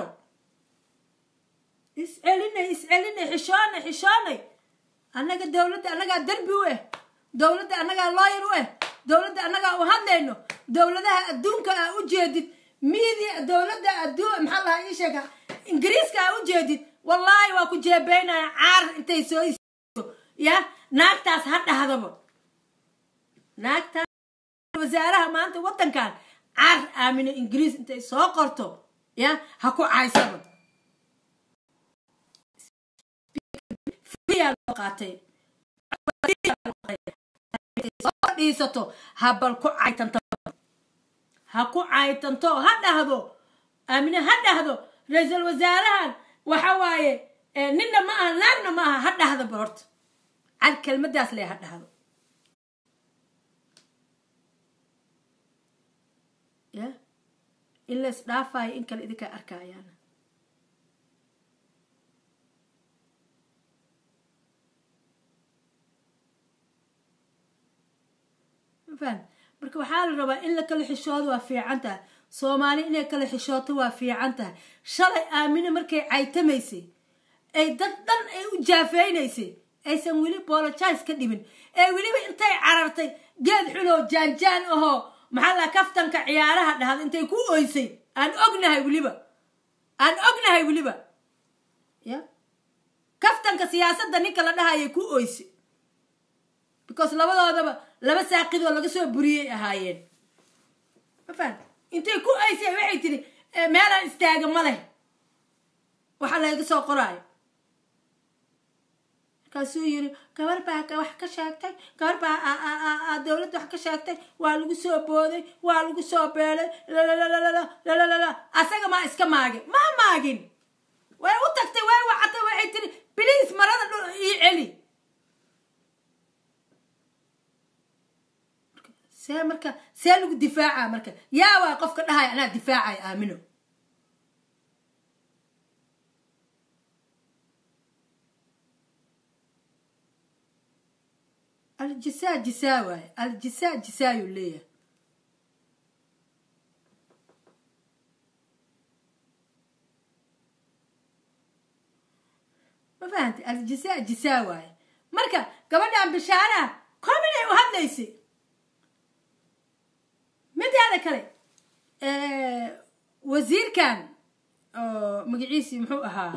iscelinay iscelinay xishoonay xishoonay annaga dowladda annagaa derbi u ah dowladda annagaa looyar u ah dowladda annagaa u hadlayno dowladaha adduunka aa u jeedid miidia dowladda adduun maxaa lahaa ii sheega ingiriiska aa u jeedid wallaahi waa ku jeebeynaya caar intay soo isto ya naagtaas ha dhahdaba naagtaas wasaaraha maanta waddankan caar aamino ingiriis intay soo qorto ya ha ku caysaba soo dhiisato ha bal ku caytanto ha ku caytanto ha dhahdo aamine ha dhahdo ra-iisul wasaarahan waxa waaye ninna ma aha naagna ma aha ha dhahdo bal horta cad kelmadaas le ha dhahdo ya in la isdhaafayo in kale idinkaa arkayaan faham marka waxaa la rabaa in la kala xishoodo waa fiican tahay soomaali inay kala xishooto waa fiican tahay shalay aamine markay caytamaysay ay dad dhan ay u jaafeynaysay aysan weli bologize ka dhibin ee weliba intay carartay geed xuloo jaanjaan ahoo maxaa la kaftanka ciyaaraha dhahda intay ku oysay aan ognahay weliba aan ognahay weliba ya kaftanka siyaasadda ninka la dhahayay ku oysay because labadoodaba laba saaqidoo laga soo buriyey ahaayeen ma fahan intay ku aysay waxay tiri meelaan istaaga ma leh waxa layga soo qoraayo markaasuu yiri gabar baa wax ka sheegtay gabar baa dowladda wax ka sheegtay waa lagu soo booday waa lagu soo beelay lalalala asaga maa iska maagin maa maagin way u tagtay way wacatay waxay tiri biliis marada dhul ii celi see marka see lagu difaaca marka yaa waa qofka dhahaya anaa difaacaya aamino aljisaa jisaa waaye aljisaa jisaayuu leeyahay ma fahamtay aljisaa jisaa waaye marka gabadhan bishaaraha kominay u hadlaysay midaada kale wasiirkan oo magaciisii muxuu ahaa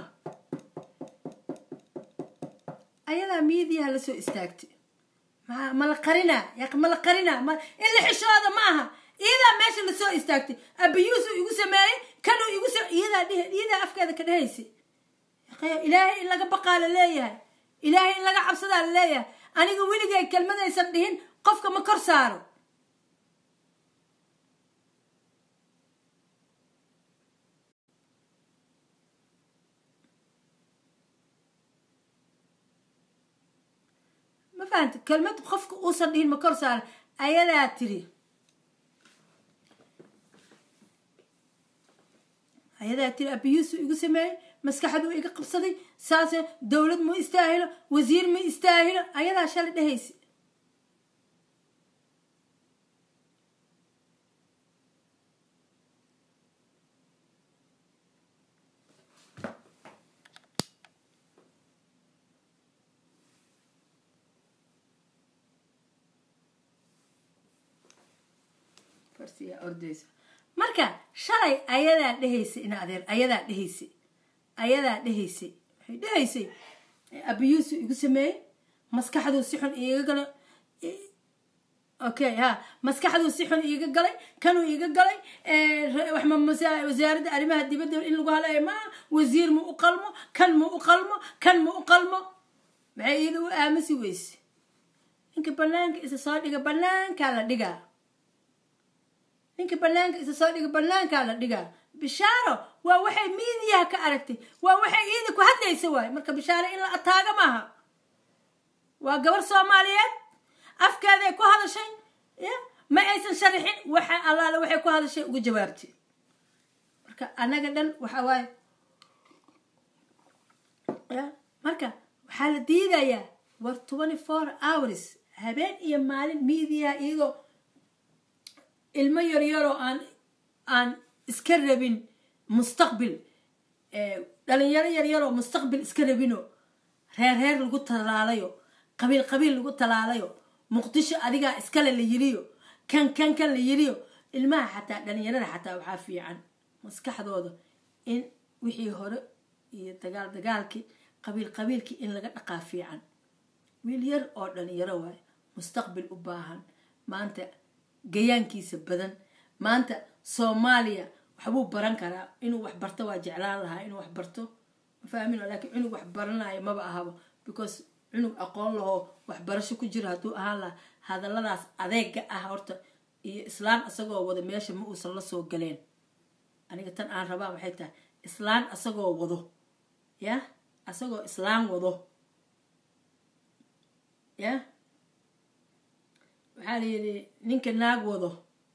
ayadaa miidiyaha la soo istaagtay mala qarinaa ya mala qarinaa in la xishooda ma aha iyadaa meesha lasoo istaagtay abiyuusuu igu sameeyey kanuu igu iyadaa dheh iyadaa afkeeda ka dhehaysay ilaahay in laga baqaa la leeyahay ilaahay in laga cabsadaa la leeyahay aniga weligay kelmadaysan dhihin qofka ma kor saaro ma fahamta kelmad qofka uusan dhihin ma kor saara ayadaa tiri ayadaa tiri abiyuusu igu sameeyey maskaxduu iga qabsaday saase dowlad ma istaahilo wasiir ma istaahilo ayadaa shalay dhehaysa ordaysa marka shalay ayadaa dhehaysay in adeer ayadaa dhehaysay ayadaa dhehaysay waxay dhahaysay abiyuusu igu sameeyey maskaxduu si xun iiga gala okay ha maskaxduu si xun iiga galay kanuu iiga galay wasaaradda arrimaha dibadda in lagu halayo maa wasiir ma u qalmo kan ma u qalmo kan ma u qalmo maxay iyada u aamusi weyse ninka banaanka isa soo dhiga banaankaa la dhigaa ninka banaanka isa soo dhiga banaankaa la dhigaa bishaaro waa waxay miidiyaha ka aragtay waa waxay iyada ku hadlaysa waaye marka bishaaro in la ataaga maaha waa gabar soomaaliyeed afkeeday ku hadashay ya ma aysan sharaxin waxa allaale waxay ku hadashay uga jawaabtay marka annaga dhan waxa waaye ya marka waxaa la diidayaa war twenty four hours habeen iyo maalin miidiyaha iyadoo ilmo yaryaroo aan aan iska rabin mustaqbil dhalinyaro yaryaroo mustaqbil iska rabinoo reer reer lagu talaalayo qabiil qabiil lagu talaalayo muqdisho adigaa iskale la yiriyo kan kan kan la yiriyo ilmaha xataa dhalinyarada xataa waxaa fiican maskaxdooda in wixii hore iyo dagaal dagaalkii qabiil qabiilkii in laga dhaqaa fiican wiil yar oo dhalinyaro waayo mustaqbil u baahan maanta gayaankiisa badan maanta soomaaliya waxbuu baran karaa inuu wax barto waa jeclaan lahaa inuu wax barto ma fahmin laakiin cunug wax baranayo maba ahabo because cunug aqoon lahoo waxbarasho ku jiro hadduu ahaan lahaa hadalladaas adeega ah horta iyo islaan isagoo wado meesha ma uusan la soo galeen aniga tan aan rabaa waxay tahay islaan asagoo wado ya asagoo islaan wado ya waxaa la yidhi ninka naag wado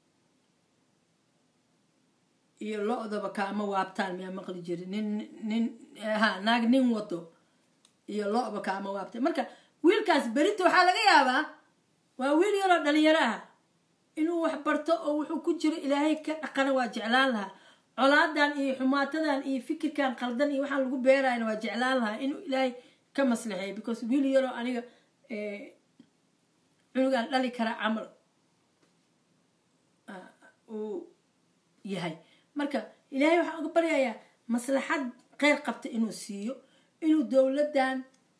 iyo lo-daba kaama waabtaan miyaa maqli jiri nin nin ha naag nin wado iyo lo-ba kaama waabtaan marka wiilkaas berita waxaa laga yaabaa waa wiil yaroo dhalinyaro ah inuu wax barto oo wuxuu ku jiro ilaahay ka dhaqana waa jeclaan lahaa colaadan iyo xumaatadan iyo fikirkan qaldan iyo waxaan lagu beerayna waa jeclaan lahaa inuu ilaahay ka maslaxeeyo because wiil yaroo aniga cunugaan dhali kara camal uu yahay marka ilaahay waxaan uga baryayaa maslaxad kheyr qabta inuu siiyo inuu dowladdan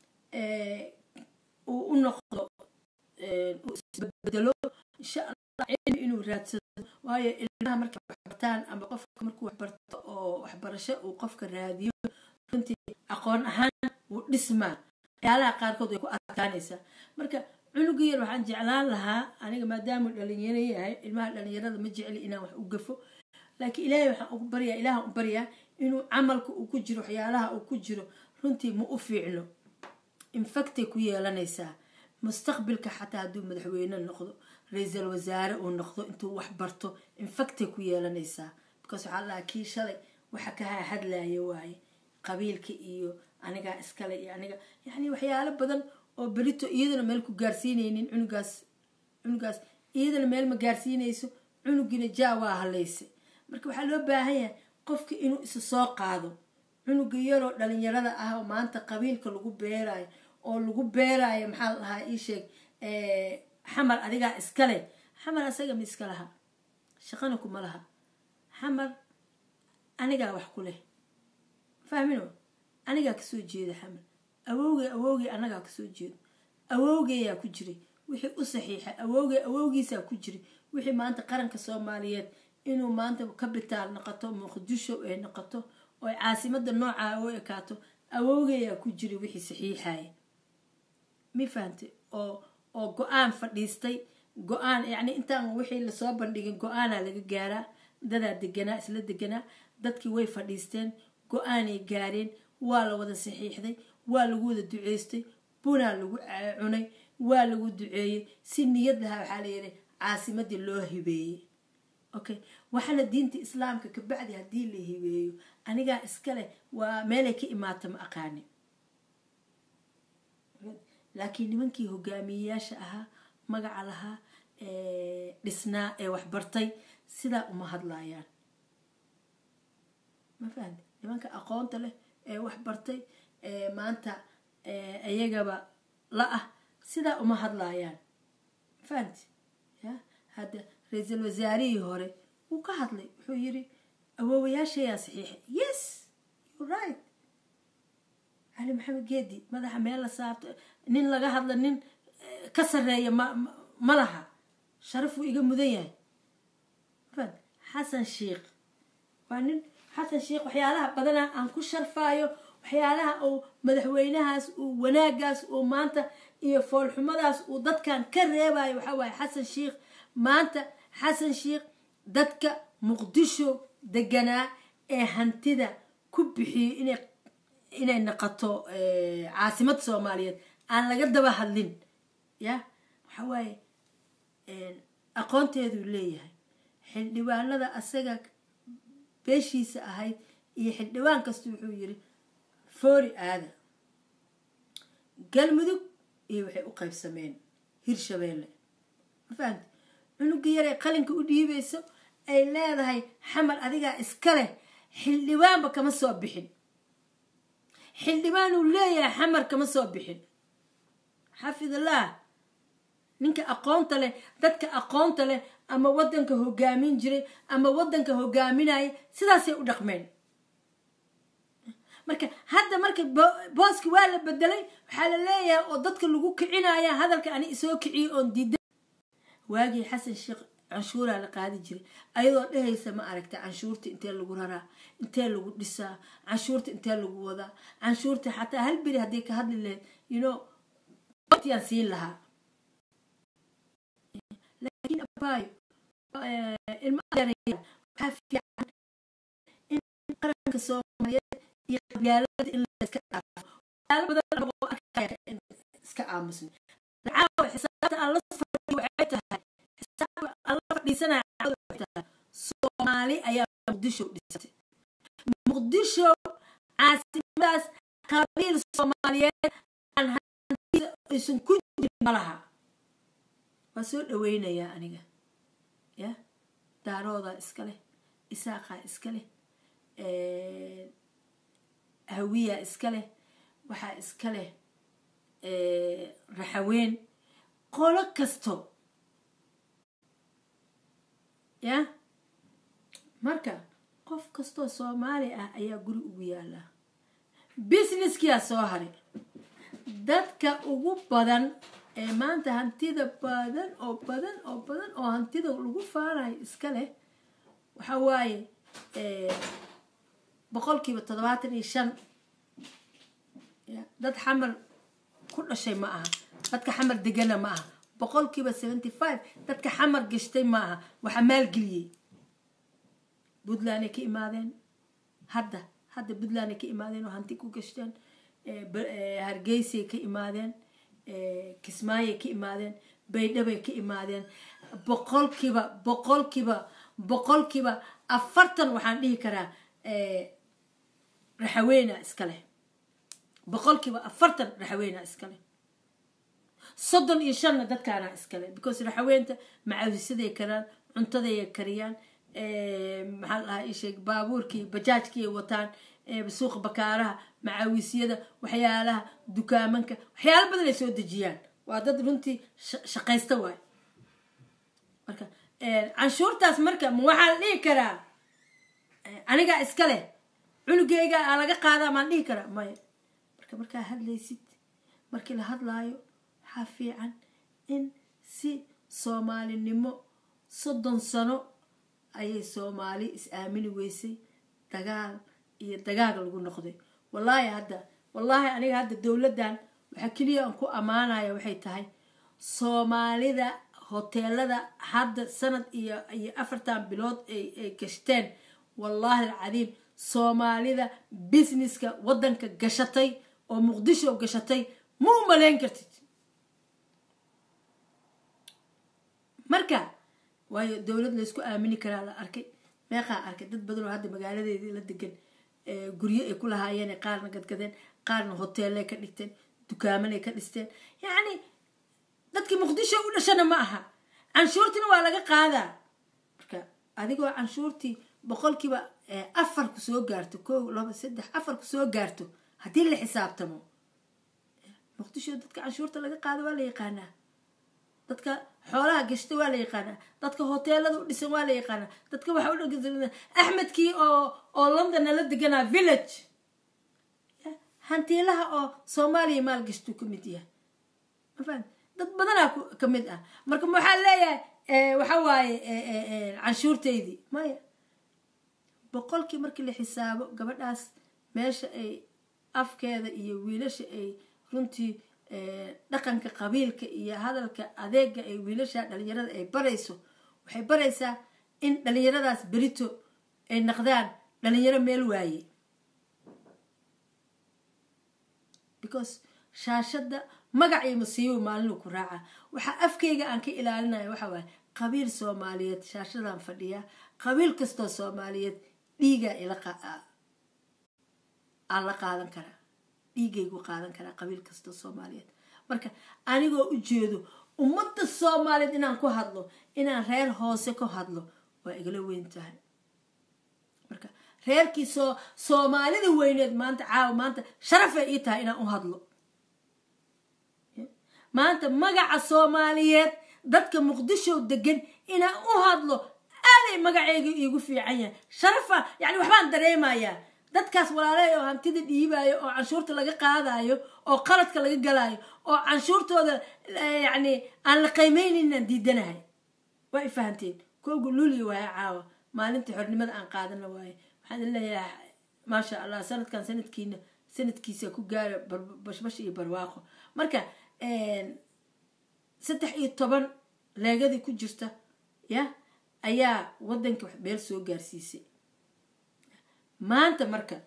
uu u noqdo uu isbedelo insha allah cilmi inuu raadsado waayo ilmaha markay waxbartaan ama qofka markuu waxbarto oo waxbarasho uu qofka raadiyo runtii aqoon ahaan wuu dhismaa waxyaalaha qaarkood way ku adkaanaysaa marka cunuga yar waxaan jeclaan lahaa aniga maadaamuu dhalinyaro yahay ilmaha dhalinyarada ma jecli inaan wax u gafo laakiin ilaahay waxaan ugu baryaa ilaahan u baryaa inuu camalka uu ku jiro waxyaalaha uu ku jiro runtii ma u fiicno infactay ku yeelanaysaa mustaqbilka xataa hadduu madaxweyne noqdo ra-iisal wasaare uu noqdo intuu wax barto infactay ku yeelanaysaa because waxaa la dhahaa kii shalay waxa ka hadlaya waaye qabiilka iyo anigaa iskale iyo aniga yacni waxyaalo badan oo berito iyadana meel ku gaarsiinaynin cunugaas cunugaas iyadana meel ma gaarsiinayso cunugina jaa waa halaysay marka waxaa loo baahan yahay qofka inuu isa soo qaado cunuga yaroo dhalinyarada ah oo maanta qabiilka lagu beerayo oo lagu beerayo maxaa la dhahaa ii sheeg xamar adigaa iskale xamar asaga ma iska laha shaqana kuma laha xamar anigaa wax ku leh fahmino anigaa kasoo jeeda xamar awowgey awowgey annagaa kasoo jeedo awowgeyaa ku jiray wixii u saxiixay awowgey awowgiisaa ku jiray wixii maanta qaranka soomaaliyeed inuu maanta kabitaal noqoto muqdisho ay noqoto oo caasimada noocaa u ekaato awowgeyaa ku jiray wixii saxiixaya mi fahantay oo oo go-aan fadhiistay go-aan yacni intaan wixii lasoo bandhigin go-aanaa laga gaaraa dadaa deganaa isla deganaa dadkii way fadhiisteen go-aanay gaareen waa la wada saxiixday waa lagu wada duceystay bunaa lagu cunay waa lagu duceeyey si niyad lahaa waxaa layidhi caasimadii loo hibeeyey okay waxaana diinta islaamka kabacdi haddii la hibeeyo anigaa iskale waa meelay ka imaata ma aqaani laakiin nimankii hogaamiyeyaasha ahaa magaca lahaa dhisnaa ee waxbartay sidaa uma hadlaayaan ma fahamte nimanka aqoonta leh ee waxbartay maanta iyagaba la ah sidaa uma hadlaayaan ma fahamte ya hadda ra-iisul wasaarihii hore wuu ka hadlay wuxuu yiri awoowayaashayaa saxiixay yes you right cali maxamed geedi madaxa meel la saarto nin laga hadla nin ka sareeya ma ma laha sharaf wuu iga mudan yahay fad xasan sheikh waa nin xasan sheikh waxyaalaha badana aan ku sharfaayo waxyaalaha uu madaxweynahaas uu wanaagaas uu maanta iyo foolxumadaas uu dadkan ka reebayo waxaa waaye xasan sheikh maanta xasan sheikh dadka muqdisho deganaa ee hantida ku bixiyey inay inay naqato caasimada soomaaliyeed aan laga daba hadlin ya waxa waaye aqoonteeduu leeyahay xildhibaanada asaga beeshiisa ahayd iyo xildhibaan kasta wuxuu yiri foori aada galmudug iyo waxay u qaybsameen hirshabeelle ma fahamti cunugii yaree qalinka u dhiibayso ay leedahay xamar adigaa iska leh xildhibaanba kama soo bixin xildhibaan uu leeyahay xamar kama soo bixin xafidallah ninka aqoonta leh dadka aqoonta leh ama wadanka hogaamin jiray ama wadanka hogaaminaya sidaasay u dhaqmeen marka hadda marka booski waa la bedelay waxaa la leeyahay oo dadka lagu kicinaya hadalka ani isoo kiciyo oon diida waagii xasan sheekh canshuuraa la qaadi jiray ayadoo dhehaysa ma aragta canshuurta intee lagu raraa intee lagu dhisaa canshuurta intee lagu wadaa canshuurta xataa hal beri hadday ka hadli lahayd you know yaan siin lahaa laakiin abaayo ilma waxaa fiican in qaranka soomaaliyeed iyo qabyaalada in layska dhaafo waxyaalo badan oo arkaya iska aamusna caawa xisaabta aan la fadhiyo waxay tahay xisaabta aan la fadhiisanaya caawada waxay tahay soomaali ayaa muqdisho dhisatay muqdisho caasimadaas qabiil soomaaliyeed aan hantida aysan ku jirin malaha waa soo dhaweynayaa aniga ya daaroodaa iska leh isaaqaa iska leh hawiyaa iska leh waxaa iska leh raxaween qolo kasto ya marka qof kastoo soomaali ah ayaa guri ugu yaalaa businesskiyaa soo haray dadka ugu badan ee maanta hantida badan oo badan oo badan oo hantida lagu faanayo iska leh waxa waaye boqolkiiba toddobaatan iyo shan dad xamar ku dhashay ma aha dadka xamar degana ma aha boqolkiiba seventy five dadka xamar gashtay ma aha waxaa maalgeliyey puntlanday ka imaadeen hadda hadda puntlanday ka imaadeen oo hanti ku gashteen hargeysay ka imaadeen kismaayay ka imaadeen baydhabay ka imaadeen boqolkiiba boqolkiiba boqolkiiba afartan waxaan dhihi karaa raxaweena iska leh boqolkiiba afartan raxaweena iska leh soddon iyo shanna dadkaana iskale because raxaweenta macawisaday karaan cuntaday kariyaan maxaa la dhahaa isheeg baabuurkii bajaajkiiay wataan suuqa bakaaraha macawisyada waxyaalaha dukaamanka waxyaalo badan ay soo dejiyaan waa dad runtii shaqaysta waay marka canshuurtaas marka ma waxaa la dhihi karaa anigaa iska leh cunugeyga aa laga qaadaa maan dhihi karaa maya marka markaa hadlaysid markii la hadlaayo waxaa fiican in si soomaalinimo soddon sano ayay soomaali is aamini weysay dagaal iyo dagaal lagu noqday wallaahi hadda wallaahi aniga hadda dowladdan waxaa keliya aan ku ammaanaya waxay tahay soomaalida hoteelada hadda sanad iyo iyo afartan bilood ay gashteen wallaahi alcadiim soomaalida businesska waddanka gashatay oo muqdisho gashatay ma u malayn kartid marka waayo dowlad laysku aamini karaa la arkay meeqaa arkay dad badan oo hadda magaaladeedii la degan guryo ay ku lahaayeen qaarna gadgadeen qaarna hoteellay ka dhigteen dukaamanay ka dhisteen yacni dadkii muqdisho u dhashana ma aha canshuurtiina waa laga qaadaa marka adigoo canshuurtii boqolkiiba afar ku soo gaarto kow laba saddex afar ku soo gaarto haddii la xisaabtamo muqdisho dadka canshuurta laga qaado waa la yaqaanaa dadka xoolaha gashta waa la yaqaanaa dadka hoteelada u dhisan waa la yaqaanaa dadka waxa u axmedkii oo oo london nala deganaa village hantiilaha oo soomaaliya maalgashtuu ka mid yahay mafaham dad badanaa ka mid ah marka waxaa leeyahay waxa waaye canshuurtaydii maya boqolkii markii la xisaabo gabadhaas meesha ay afkeeda iyo wiilasha ay runtii dhaqanka qabiilka iyo hadalka adeega ay wiilasha dhalinyarada ay barayso waxay baraysaa in dhalinyaradaas berito ay naqdaan dhalinyaro meel waaye because shaashada magac iyo masiibo maalinu ku raaca waxaa afkayga aan ka ilaalinaya waxa waaye qabiil soomaaliyeed shaashadaan fadhiyaa qabiil kastoo soomaaliyeed dhiigaa ila aan la qaadan karaa dhiigaygu qaadan karaa qabiil kastoo soomaaliyeed marka anigoo u jeedo ummadda soomaaliyeed inaan ku hadlo inaan reer hoose ku hadlo waa igala weyn tahay marka reerkii soo soomaalida weyneed maanta caawa maanta sharafay ii tahay inaan u hadlo maanta magaca soomaaliyeed dadka muqdisho degan inaan u hadlo aaday magaceyga iigu fiican yahay sharafa yani waxbaan dareemayaa dadkaas walaaley oo hantida dhiibaayo oo canshuurta laga qaadayo oo qaladka laga galaayo oo canshuurtooda yani aan la qiimeynaynaan diidanahay waa i fahanteen kooga luuliya waaye caawa maalinta xornimada aan qaadana waaye waxaan leeyahay maasha allah sanadkan sanadkiina sanadkiisa ku gaara bashbash iyo barwaaqo marka saddex iyo toban leegadii ku jirta ya ayaa wadanka meel soo gaarsiisay maanta marka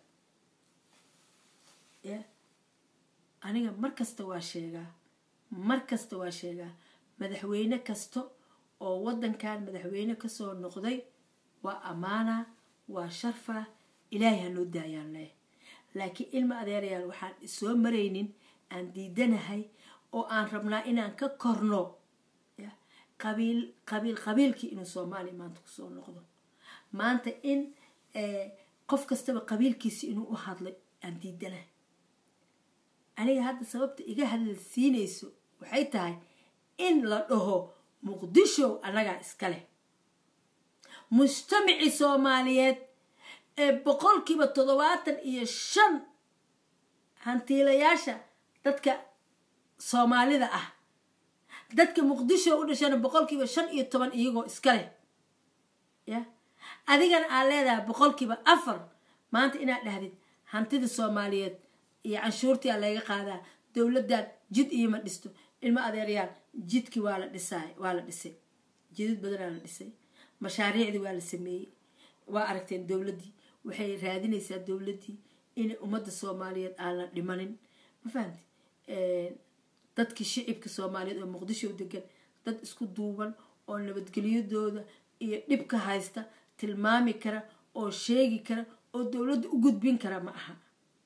ya aniga mar kasta waa sheegaa mar kasta waa sheegaa madaxweyne kasta oo wadankan madaxweyne kasoo noqday waa ammaana waa sharfa ilaahay hanoo daayaan leh laakiin ilma adeerayaal waxaan soo maraynin aan diidanahay oo aan rabnaa inaan ka korno qabiil qabiil qabiilkii inuu soomaaliya maanta kusoo noqdo maanta in qof kastaba qabiilkiisi inuu u hadlay aan diidanahay aniga hadda sababta iga hadalsiinayso waxay tahay in la dhaho muqdisho annagaa iska leh mujtamacii soomaaliyeed ee boqolkiiba toddobaatan iyo shan hantiilayaasha dadka soomaalida ah dadka muqdisho u dhashana boqolkiiba shan iyo toban iyagoo iska leh ya adigana aad leedahay boqolkiiba afar maanta inaad dhahdid hantida soomaaliyeed iyo canshuurtii aa laga qaadaa dowladdan jid iyoma dhisto ilmo adeeryaal jidkii waa la dhisaay waa la dhisay jidad badanaa la dhisay mashaariicdii waa la sameeyey waa aragteen dowladdii waxay raadinaysaa dowladdii in ummadda soomaaliyeed aan la dhimanin ma fahamti dadkii shicibka soomaaliyeed oo muqdisho degan dad isku duuban oo nabadgelyadooda iyo dhibka haysta tilmaami kara oo sheegi kara oo dowladda u gudbin kara ma aha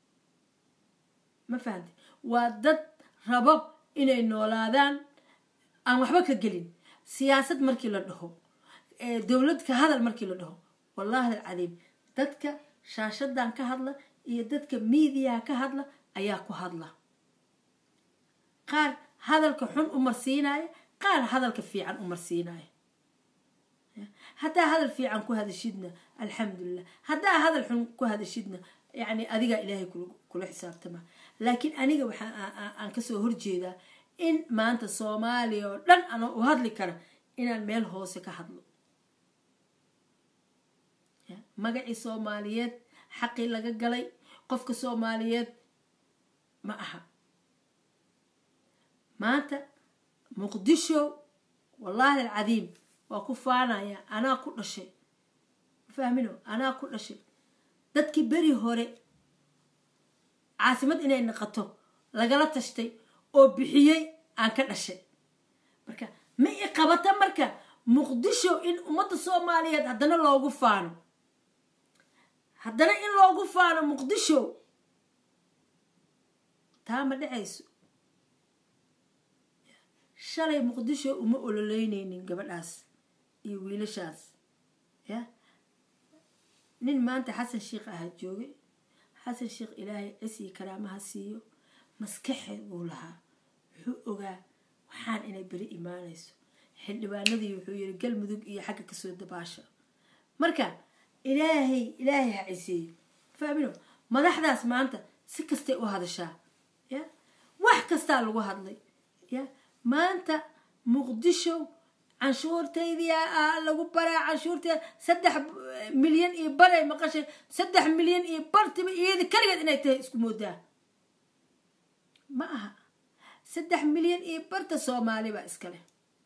ma fahamti waa dad rabo inay noolaadaan aan waxba ka gelin siyaasad markii la dhaho dowlad ka hadal markii la dhaho wallahi alcadiim dadka shaashadan ka hadla iyo dadka miidiyaha ka hadla ayaa ku hadla qaar hadalka xun u marsiinaya qaar hadalka fiican u marsiinaya haddaa hadal fiican ku hadashidna alxamdulilah haddaa hadal xun ku hadashidna yani adigaa ilaahay kula xisaabtama laakiin aniga waxaa aan kasoo horjeedaa in maanta soomaaliya oo dhan ana u hadli kara inaan meel hoose ka hadlo magacii soomaaliyeed xaqii laga galay qofka soomaaliyeed ma aha maanta muqdisho wallaahi alcadiim waa ku faanaya anaa ku dhashay fahmino anaa ku dhashay dadkii beri hore caasimad inay naqato lagala tashtay oo bixiyey aan ka dhashay marka ma i qabata marka muqdisho in ummadda soomaaliyeed haddana loogu faano haddana in loogu faano muqdisho taa ma dhacayso shalay muqdisho uma ololeyneynin gabadhaas iyo wiilashaas ya nin maanta xasan sheikh ahaa joogay xasan sheikh ilaahay cisii karaamaha siiyo maskaxeed buu lahaa wuxuu ogaa waxaan inay beri imaanayso xildhibaanadii wuxuu yiri galmudug iyo xagga kasoo dabaasha marka ilaahay ilaahay ha ciseeyo fahmino madaxdaas maanta si kastay u hadashaa ya wax kastaa lagu hadlay ya maanta muqdisho canshuurtaydii lagu baraa canshuurteeda saddex milyan iyo baray maqashay saddex milyan iyo bartiba iyada kaligeed inay tahay isku moodaa ma aha saddex milyan iyo barta soomaali baa iska leh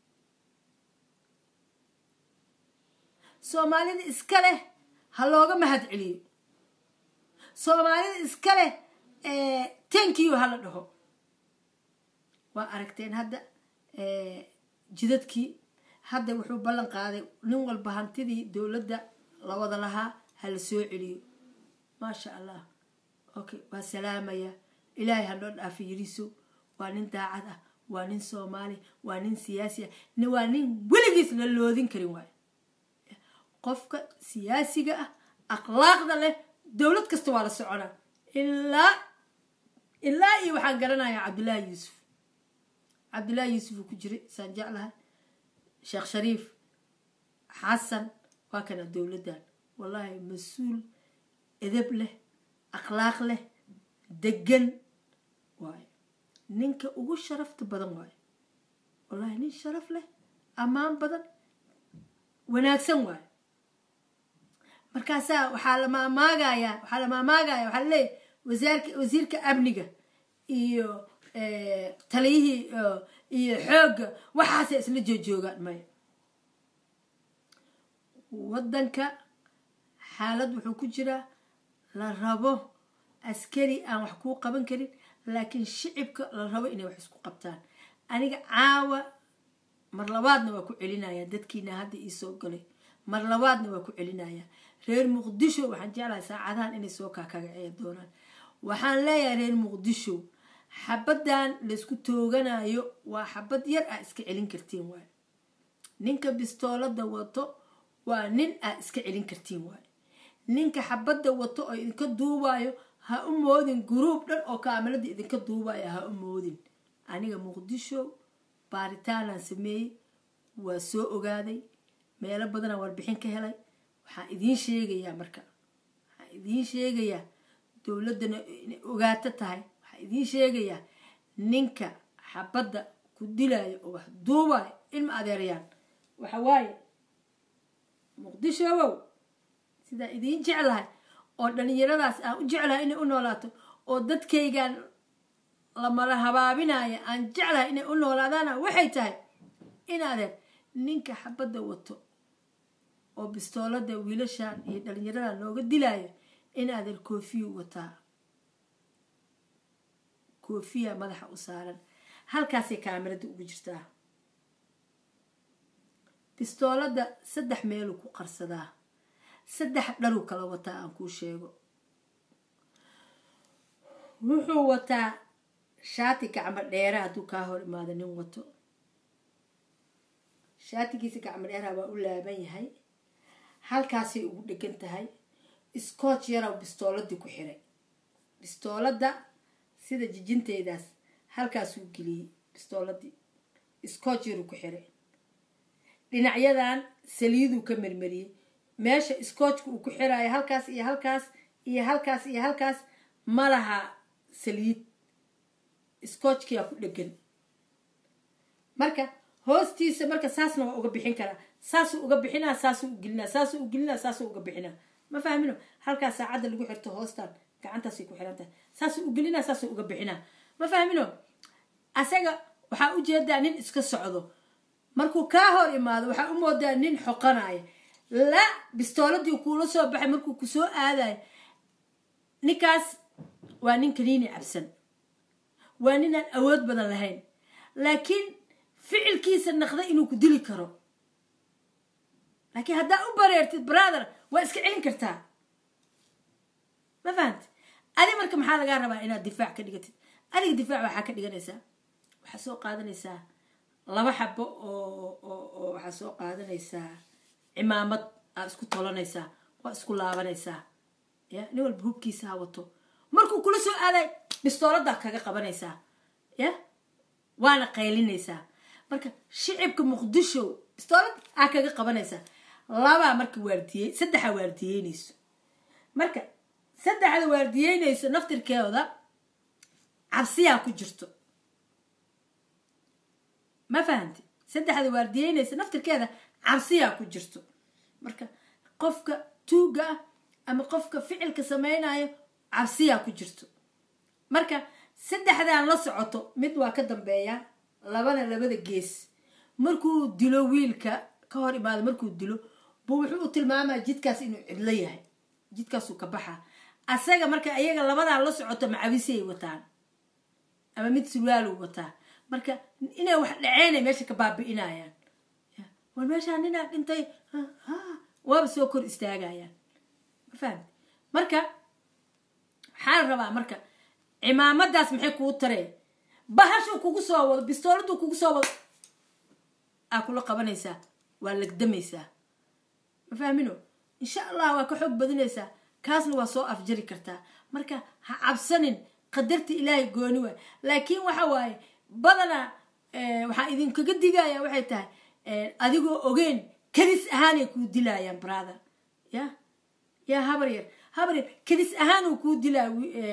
soomaalida iska leh ha looga mahad celiyo soomaalida iska leh tankiyo hala dhaho waa aragteen hadda jidadkii hadda wuxuu ballan qaaday nin walba hantidii dowladda lawada lahaa hala soo celiyo maasha allah okay waa salaamaya ilaahay hanoo dhaafi yiriso waa nin daacad ah waa nin soomaali waa nin siyaasi ah waa nin weligiis la loodin karin waayo qofka siyaasiga ah akhlaaqda leh dowlad kasta waa la soconaa ilaa ilaa iyo waxaan garanayaa cabdullaahi yuusuf cabdullaahi yuusuf uu ku jiray saan jeclahay sheekh shariif xasan waa kana dowladdan wallaahi mas-uul edab leh akhlaaq leh degan waayo ninka ugu sharafta badan waayo wallaahi nin sharaf leh ammaan badan wanaagsan waayo markaasaa waxaa la maamaagayaa waxaa la maamaagaya waxaa laleeyahy wasaarka wasiirka amniga iyo taliyihii iyo xoogga waxaasay isla joojoogaan maya waddanka xaalad wuxuu ku jiraa la rabo askari aan wax kuu qaban karin laakiin shicibka la rabo inay wax isku qabtaan aniga caawa mar labaadna waa ku celinaya dadkiina hadda iisoo galay mar labaadna waa ku celinaya reer muqdisho waxaan jeclahay saacadahan inay soo kaakagaceeya doonaan waxaan leeyahay reer muqdisho xabaddan laysku tooganayo waa xabad yar aa iska celin kartiin waayo ninka bistoolada wato waa nin aa iska celin kartiin waayo ninka xabadda wato oo idinka duubayo ha u moodin guruub dhan oo kaamalada idinka duubayo ha u moodin aniga muqdisho baaritaanaan sameeyey waa soo ogaaday meelo badanaa warbixin ka helay waxaan idiin sheegayaa marka waxaan idiin sheegayaa dowladdana inay ogaato tahay waxaan idiin sheegayaa ninka xabadda ku dilayo oo wax duubayo ilma adeerayaan waxa waaye muqdishowow sidaa idiin jeclahay oo dhalinyaradaas aan u jeclahay inay u noolaato oo dadkaygaan lamala habaabinaya aan jeclahay inay u noolaadaana waxay tahay in adeer ninka xabadda wato oo bistoolada wiilashan iyo dhalinyarada looga dilaayo in adeer koofiyu wataa koofiya madaxa u saaran halkaasay kaamirada ugu jirtaa bistoolada saddex meeluu ku qarsadaa saddex dharuu kala wataa aan kuu sheego wuxuu wataa shaati gacmo dheera hadduu kaa hor imaado nin wato shaatigiisa gacmo dheeraha waa u laaban yahay halkaasay ugu dhegan tahay scotch yarow bistooladii ku xiray bistooladda sida jijinteydaas halkaasuu geliyey bistooladii scotch yaruu ku xiray dhinacyadan saliiduu ka marmariyey meesha scotchka uu ku xiraayo halkaas iyo halkaas iyo halkaas iyo halkaas ma laha saliid scotchkiyaa ku dhegan marka hoostiisa marka saasna waa uga bixin karaa saasuu uga bixinaa saasuu u gelinaa saasuu u gelinaa saasuu uga bixinaa ma fahmino halkaas saacadda lagu xirto hoostan gacantaasay ku xiran tahay saasuu u gelinaa saasuu uga bixinaa ma fahmino asaga waxaa ujeedaa nin iska socdo markuu kaa hor imaado waxaa u moodaa nin xoqanaya la bistooladii kuula soo baxay markuu kusoo aadayo ninkaas waa nin kaniini cabsan waa ninaan awood badan lahayn laakiin ficilkiisa naqda inuu ku dili karo laakiin haddaa u bareertid brother waa iska celin kartaa ma fahamti adi marka maxaa lagaa rabaa inaad difaac ka dhigatid adiga difaac waxaa ka dhiganaysaa waxaa soo qaadanaysaa laba xabo oo waxaa soo qaadanaysaa cimaamad aad isku tolanaysaa waa isku laabanaysaa ya nin walba hubkiisa ha wato markuu kula soo aaday bistooladaa kaga qabanaysaa ya waana qaylinaysaa marka shicibka muqdisho bistoolad aa kaga qabanaysaa labaa marka waardiyey saddexa waardiyeynayso marka saddexda waardiyeynayso naftirkeeda cabsiyaa ku jirto ma fahamti saddexda waardiyeynaysa naftirkeeda cabsiyaa ku jirto marka qofka tuuga ah ama qofka ficilka samaynayo cabsiyaa ku jirto marka saddexdan la socoto mid waa ka dambeeya labana labada gees markuu dilo wiilka ka hor imaado markuu dilo buu wuxuu u tilmaamaa jidkaas inuu cidlo yahay jidkaasuu ka baxaa asaga marka ayaga labadaa la socoto macabisiyay wataan ama mid surwaaluu wataa marka inay wax dhaceynay meesha ka baabi'inayaan war meeshaa ninaa dhintay waaba soo kor istaagayaan ma fahamti marka waxaa la rabaa marka cimaamadaas maxay kuu tareen bahashuu kugu soo wado bistooladuu kugu soo wado aa kula qabanaysaa waa lagdamaysaa ma fahmino insha allah waa ka xoog badinaysaa kaasna waa soo afjari kartaa marka ha cabsanin qadarta ilaahay gooni waay laakiin waxa waaye badanaa waxaa idinkaga digaya waxay tahay adigoo ogeyn kadis ahaanay kuu dilayaan brother ya ya habar yar habar yar kadis ahaanuu kuu dilaa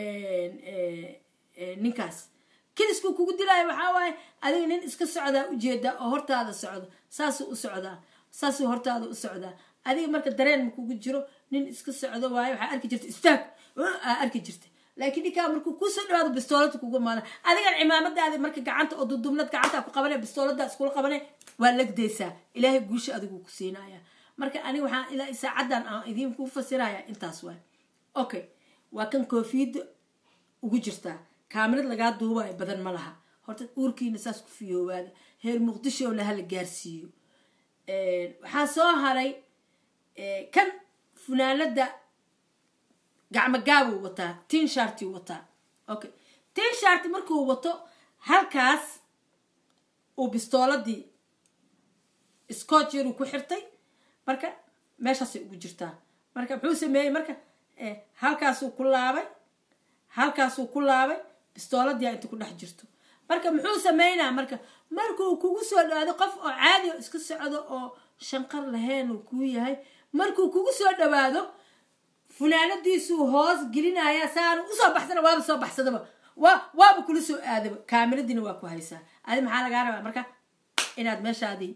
ninkaas kadiskuu kugu dilaayo waxaa waaye adiga nin iska socdaa ujeedaa oo hortaada socdo saasuu u socdaa saasuu hortaada u socdaa adiga marka dareen ma kugu jiro nin iska socdo waayo waxaa arki jirta istaag aa arki jirta laakiin ninkaa markuu kusoo dhawaado bistoolada kugu maada adigan cimaamadaadi marka gacanta oo dudubnad gacanta ku qabane bistoolada iskula qabane waa lagdaysaa ilaahay guusha adigu ku siinaya marka aniga waxaan ilaa saacadan aan idiin ku fasiraya intaas waay okay waa kan koofiyadda ugu jirtaa kaamirad lagaa duubayo badan ma laha horta uurkiina saas ku fiyoowaada heer muqdishona hala gaarsiiyo waxaa soo haray kan funaanada gacmo gaabuu wataa tin sharti wataa okay tin sharti markuu wato halkaas uu bistooladii scotch yaruu ku xirtay marka meeshaasay ugu jirtaa marka muxuu sameeyey marka halkaasuu ku laabay halkaasuu ku laabay bistooladii inta ku dhex jirto marka muxuu sameynaa marka markuu kugu soo dhawaado qof oo caadi o iska socdo oo shanqar lahayn uu kuu yahay markuu kugu soo dhawaado funaanadiisuu hoos gelinaya saanu usoo baxsana waaba soo baxsadaba wa waaba kula soo aadaba kaamiradiina waa ku haysaa adi maxaa lagaa rabaa marka inaad meeshaadii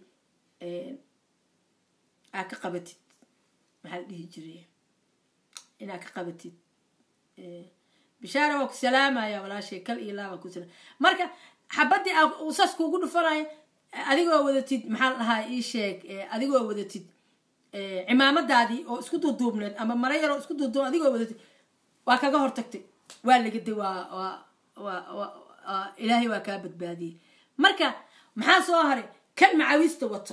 aa ka qabatid maxaa la dhihi jiray inaad ka qabatid bishaara waa ku salaamaya walaashay kal iyo laabaa ku salaam marka xabadii uu saas kuugu dhufanayo adigoo wadatid maxaa la dhahaa ii sheeg adigoo wadatid cimaamadaadii oo isku duuduubneed ama mara yaroo isku duuduub adigoo wadatid waa kaga hortagtay waa lagaday waa waa ilaahay waa kaa badbaadiyey marka maxaa soo haray kan macawiista wato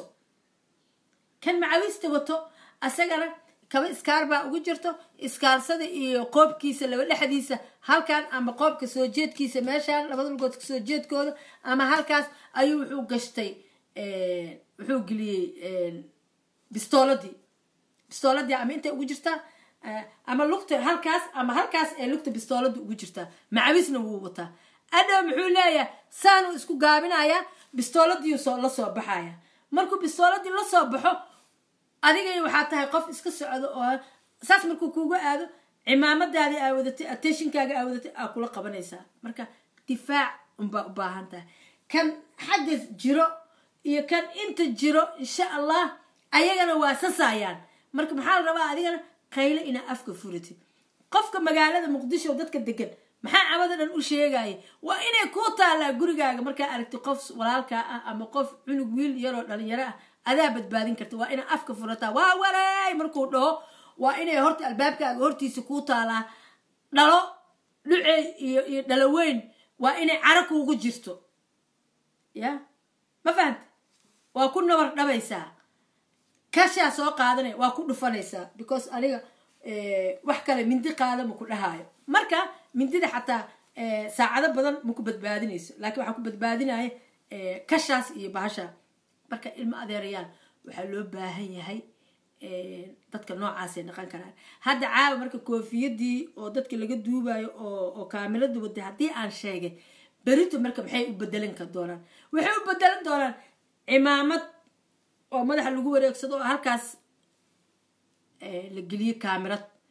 kan macawiista wato asagana kaba iskaar baa ugu jirto iskaarsada iyo qoobkiisa laba dhexdiisa halkan ama qoobka soo jeedkiisa meeshaan labada lugood soo jeedkooda ama halkaas ayuu wuxuu gashtay wuxuu geliyey bistooladii bistooladii ama intay ugu jirtaa ama lugta halkaas ama halkaas ee lugta bistoolada ugu jirtaa macawisna wuu wataa adhow muxuu leeyahay saanuu isku gaabinayaa bistooladii la soo baxaya markuu bistooladii la soo baxo adigay waxaa tahay qof iska socdo oo saas markuu kuugu aado cimaamadaadii aa wadatay attentionkaaga aa wadatay aa kula qabanaysaa marka difaac unbaa u baahan tahay kan xagga jiro iyo kan inta jiro insha allah ayagana waa sasayaan marka maxaa la rabaa adigana qayle inaa afka furatid qofka magaalada muqdisho dadka degan maxaa cabada dhan u sheegaya waa inay kuu taalaa gurigaaga markaa aragti qof walaalkaa ah ama qof cunug wiil yaroo dhalinyaro ah adaa badbaadin karta waa inaa afka furataa waa wareey markuu dhaho waa inay horta albaabkaaga hortiisa kuu taalaa dhalo dhucey iyo iyo dhaloweyn waa inay caro kuugu jirto ya ma fahamta waa ku nabar dhabaysaa kashaa soo qaadanaya waa ku dhufanaysaa because aniga wax kale mindi qaada maku dhahaayo marka mindida xataa saacado badan maku badbaadinayso laakiin waxaa ku badbaadinaya kashaas iyo bahasha marka ilmo adeerayaal waxaa loo baahan yahay dadka noocaasay dhaqan karaan hadda caawa marka koofiyadii oo dadka laga duubayo oo kaamirada waday haddii aan sheegay berito marka maxay u bedelan ka doonaan waxay u bedelan doonaan cimaamad oo madaxa lagu wareegsado oo halkaas la geliyo kaamirad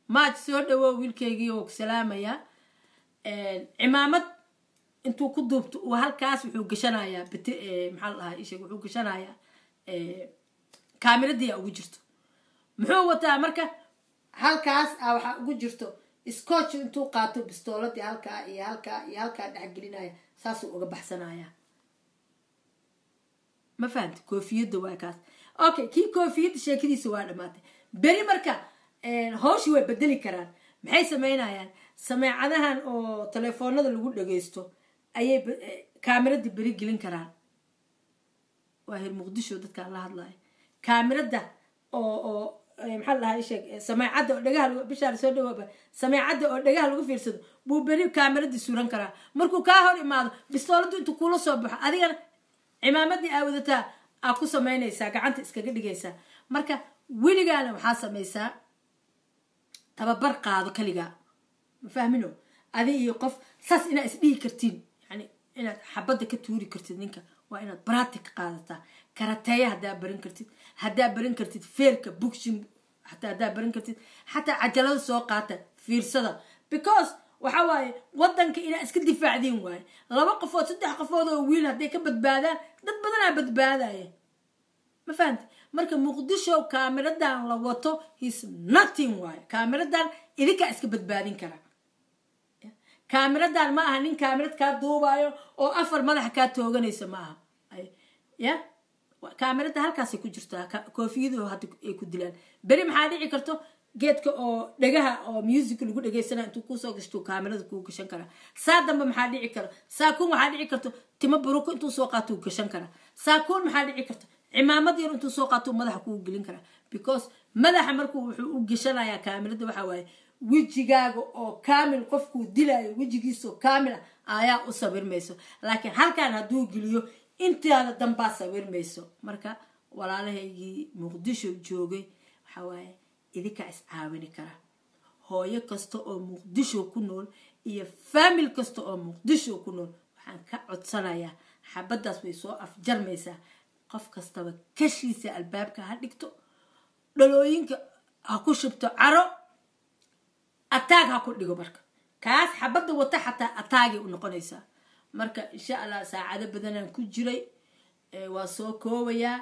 maaj soo dhawow wiilkaygii oo ku salaamayaa cimaamad intuu ku duubto uu halkaas wuxuu gashanayaa bit maxaa la dhahaa isheg wuxuu gashanayaa kaamiradii a ugu jirto muxuu wataa marka halkaas a waxaa ugu jirto scotch intuu qaato bistooladii halkaa iyo halkaa iyo halkaa dhexgelinaya saasuu uga baxsanaya ma fahamti koofiyadda waa kaas okay kii koofiyadda sheekadiisa waa dhamaatay beri marka hawshii way bedeli karaan maxay sameynayaan sameecadahan oo telefoonada lagu dhageysto ayay kaamirada beri gelin karaan waa hir muqdisho dadkaan la hadlaya kaamirada oo oo maxaa la dhahaa isheeg sameecadda oo dhagaha bishaar soo dhawaaba sameecadda oo dhagaha lagu fiirsado buu beri kaamiradii suran karaa markuu kaa hor imaado bistooladdu intuu kula soo baxo adigana cimaamadii aa wadataa aa ku samaynaysaa gacanta iskaga dhigaysaa marka weligaana waxaa samaysaa tababar qaado kaligaa ma fahmino adi iyo qof saas inaad isdhihi kartiin yani inaad xabadda ka tuuri kartid ninka waa inaad brati ka qaadataa karateeya haddaa baran kartid haddaa baran kartid feerka bugshin xataa haddaa baran kartid xataa cajalada soo qaata fiirsada because waxa waaye wadanka inaa iska difaacdiin waaye laba qofood saddex qofood oo wiil hadday ka badbaadaan dad badanaa badbaadaya ma fahamti marka muqdisho kaamiradan la wato his nothing waaye kaamiradan idinkaa iska badbaadin kara kaamiradan ma aha nin kaamirad kaa duubayo oo afar madaxa kaa tooganaysa ma aha ya kaamirada halkaasay ku jirtaa koofiyadu hadda ay ku dilaan beri maxaa dhici karto geedka oo dhagaha oo music lagu dhegeysana intuu kusoo gashto kaamirada kuu gashan karaa saa dambe maxaa dhici kara saakuun waxaa dhici karto timo buruko intuu soo qaato uu gashan karaa saakuun maxaa dhici karto cimaamad yar intuu soo qaato madaxa kuu gelin karaa because madaxa markuu wuxuu u gashanayaa kaamirada waxa waaye wejigaaga oo kaamil qofkuu dilaayo wejigiisoo kaamila ayaa u sawirmayso laakiin halkan hadduu geliyo intaada dambaa sawirmayso marka walaalahaygii muqdisho joogay waxaa waaye idinkaa iscaawini kara hooyo kasta oo muqdisho ku nool iyo faamil kasta oo muqdisho ku nool waxaan ka codsanayaa xabaddaas way soo afjarmaysaa qof kastaba kashiisa albaabka ha dhigto dhalooyinka ha ku shubto caro ataag ha ku dhigo marka kaas xabadda wata xataa ataagay u noqonaysaa marka insha allah saacado badanaan ku jiray waa soo koobayaa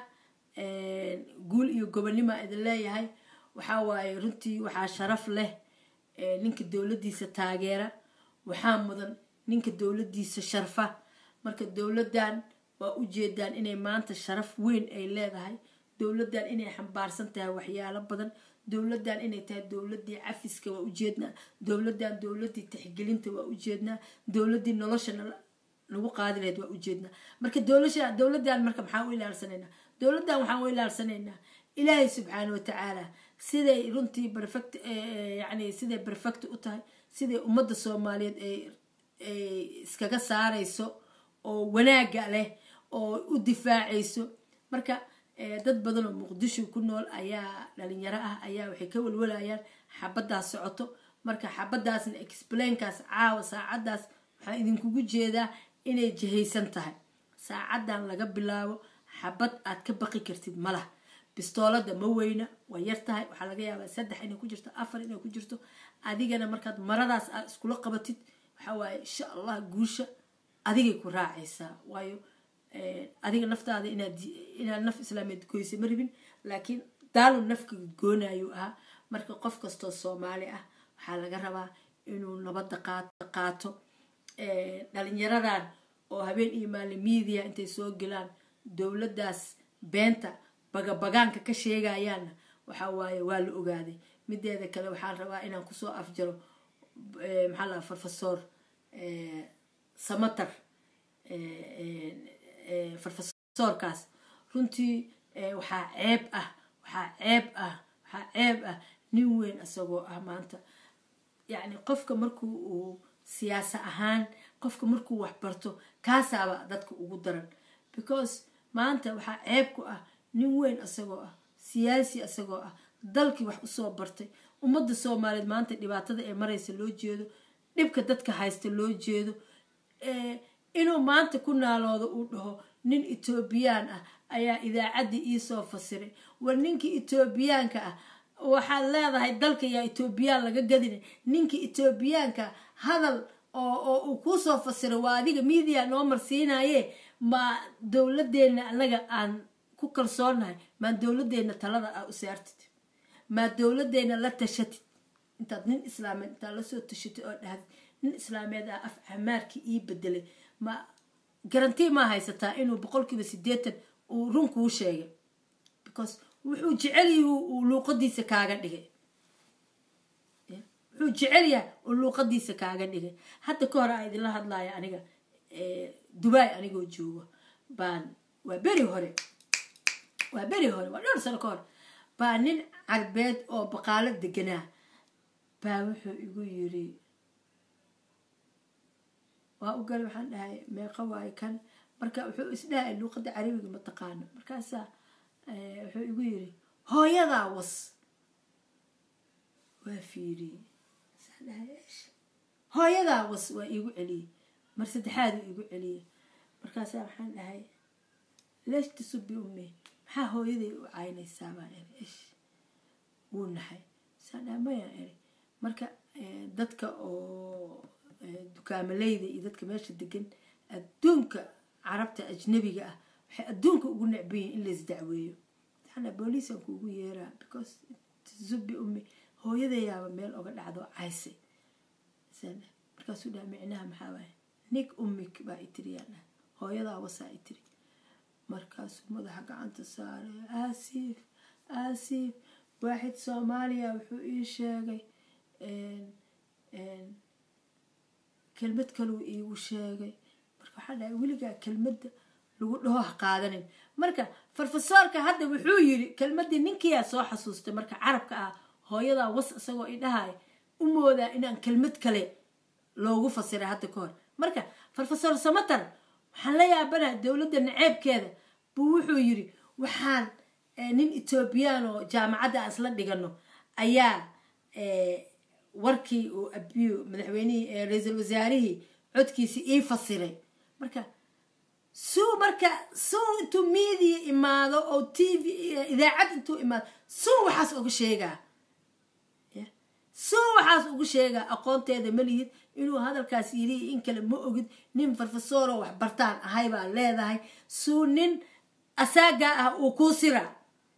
guul iyo gobonnimaa idin leeyahay waxaa waaye runtii waxaa sharaf leh ninka dowladdiisa taageera waxaa mudan ninka dowladdiisa sharfa marka dowladdan waa ujeedaan inay maanta sharaf weyn ay leedahay dowladdan inay xambaarsan tahay waxyaalo badan dowladdan inay tahay dowladdii cafiska waa ujeednaa dowladdan dowladdii tixgelinta waa ujeednaa dowladdii nolosha lagu qaadi lahayd waa ujeednaa marka dowlasha dowladdan marka maxaan u ilaalsanaynaa dowladdan waxaan u ilaalsanaynaa ilaahay subxaana watacaala siday runtii perfect yani siday perfect u tahay siday ummadda soomaaliyeed ay iskaga saarayso oo wanaaga leh oo u difaacayso marka dad badan oo muqdisho ku nool ayaa dhalinyaro ah ayaa waxay ka walwalayaan xabaddaas socoto marka xabaddaasna explainkaas caawa saacaddaas waxaa idinkugu jeedaa inay jihaysan tahay saacaddan laga bilaabo xabad aad ka baqi kartid malah bistoolada ma weyna waa yar tahay waxaa laga yaabaa saddex inay ku jirto afar inay ku jirto adigana markaad maradaas aad iskula qabatid waxaa waaye insha allah guusha adigay ku raacaysaa waayo adiga naftaada inaad inaad naf islaameed goysa ma rabin laakiin daalu nafka goonayu ahaa marka qof kastoo soomaali ah waxaa laga rabaa inuu nabadda qaato dhalinyaradan oo habeen iyo maalin media intay soo gelaan dowladdaas beenta bagabagaanka ka sheegayaanna waxa waaye waa la ogaaday mideeda kale waxaan rabaa inaan kusoo afjaro maxaa laha farfasoor samatar farfasoorkaas runtii waxaa ceeb ah waxaa ceeb ah waxaa ceeb ah nin weyn isagoo ah maanta yacni qofka markuu uu siyaasa ahaan qofka markuu waxbarto kaasaaba dadka ugu daran because maanta waxaa ceeb ku ah nin weyn isagoo ah siyaasi isagoo ah dalkii wax usoo bartay ummadda soomaaliyeed maanta dhibaatada ee maraysa loo jeedo dhibka dadka haysta loo jeedo inuu maanta ku naaloodo uu dhaho nin etoobiyaan ah ayaa idaacaddii iisoo fasiray war ninkii etoobiyaanka ah waxaad leedahay dalka yaa etoobiyaan laga gadina ninka etoobiyaanka hadal oo oo uu kuusoo fasiro waa adiga media noo marsiinaye ma dowladeenna anaga aan ku kalsoonahay maa dowladeenna talada aa u saartid maa dowladeenna la tashatid intaad nin islaameed intaad lasoo tashatid oo dhahdid nin islaameed ah af camaarkii ii bedelay ma garantii maa haysataa inuu boqolkiiba sideetan uu run kuu sheegay because wuxuu jecelyahi uu luuqadiisa kaaga dhigay wuxuu jecel yahay uu luuqadiisa kaaga dhigay hadda ka hore aa idinla hadlaya aniga dubai anigoo joogo baan waa beri hore waa beri hore waa dhowr sano ka hor baa nin carbeed oo baqaalo deganaa baa wuxuu igu yiri waa u galay waxaan dhahay meeqa waayo kan marka wuxuu isdhahay luuqada carabiga ma taqaano markaasaa wuxuu igu yiri hooyadaa was waa fiiriyey hooyadaa was waa iigu celiyey mar saddexaadu iigu celiyey markaasaa waxaan dhahay leesh tasubi ume maxaa hooyaday u caynaysaa baan iri ish wuu nahay saan dhahay mayaan iri marka dadka oo dukaamaleyda iyo dadka meesha degan adduunka carabta ajnabiga ah waxay adduunka ugu necbayiin in lais dacweeyo waxaana booliisaan kuugu yeeraa because zubi umi hooyadayaaba meel oga dhacdo caysay markaasuu dhaha micnaha maxaa waaye nik umik baa itiriyaan dhaha hooyadaa wasaa itiri markaasuu madaxa gacanta saaray aasiif aasiif waaxid soomaaliya wuxuu ii sheegay kelmad kaluu iigu sheegay marka waxaa dhahay weligaa kelmadda lagu dhaho ha qaadanin marka farfasoorka hadda wuxuu yiri kelmadii ninkiyaa soo xasuustay marka carabka ah hooyadaa was isagoo idhahay u moodaa inaan kelmad kale loogu fasiray hadda ka hor marka farfasoor samatar waxaan la yaabana dowladda naceebkeeda buu wuxuu yiri waxaan nin etoobiyaan oo jaamacadda aan isla dhigano ayaa warkii uu abiyo madaxweynihii ra-iisul wasaarihii codkiisi ii fasiray marka suu marka suu intuu media imaado oo t v idaacad intuu imaado suu waxaas uga sheegaa suu waxaas ugu sheegaa aqoonteeda ma lihid inuu hadalkaas yiri in kale ma ogid nin farfasooroo wax bartaan ahay baa leedahay suu nin asaagaa ah uu kuu siraa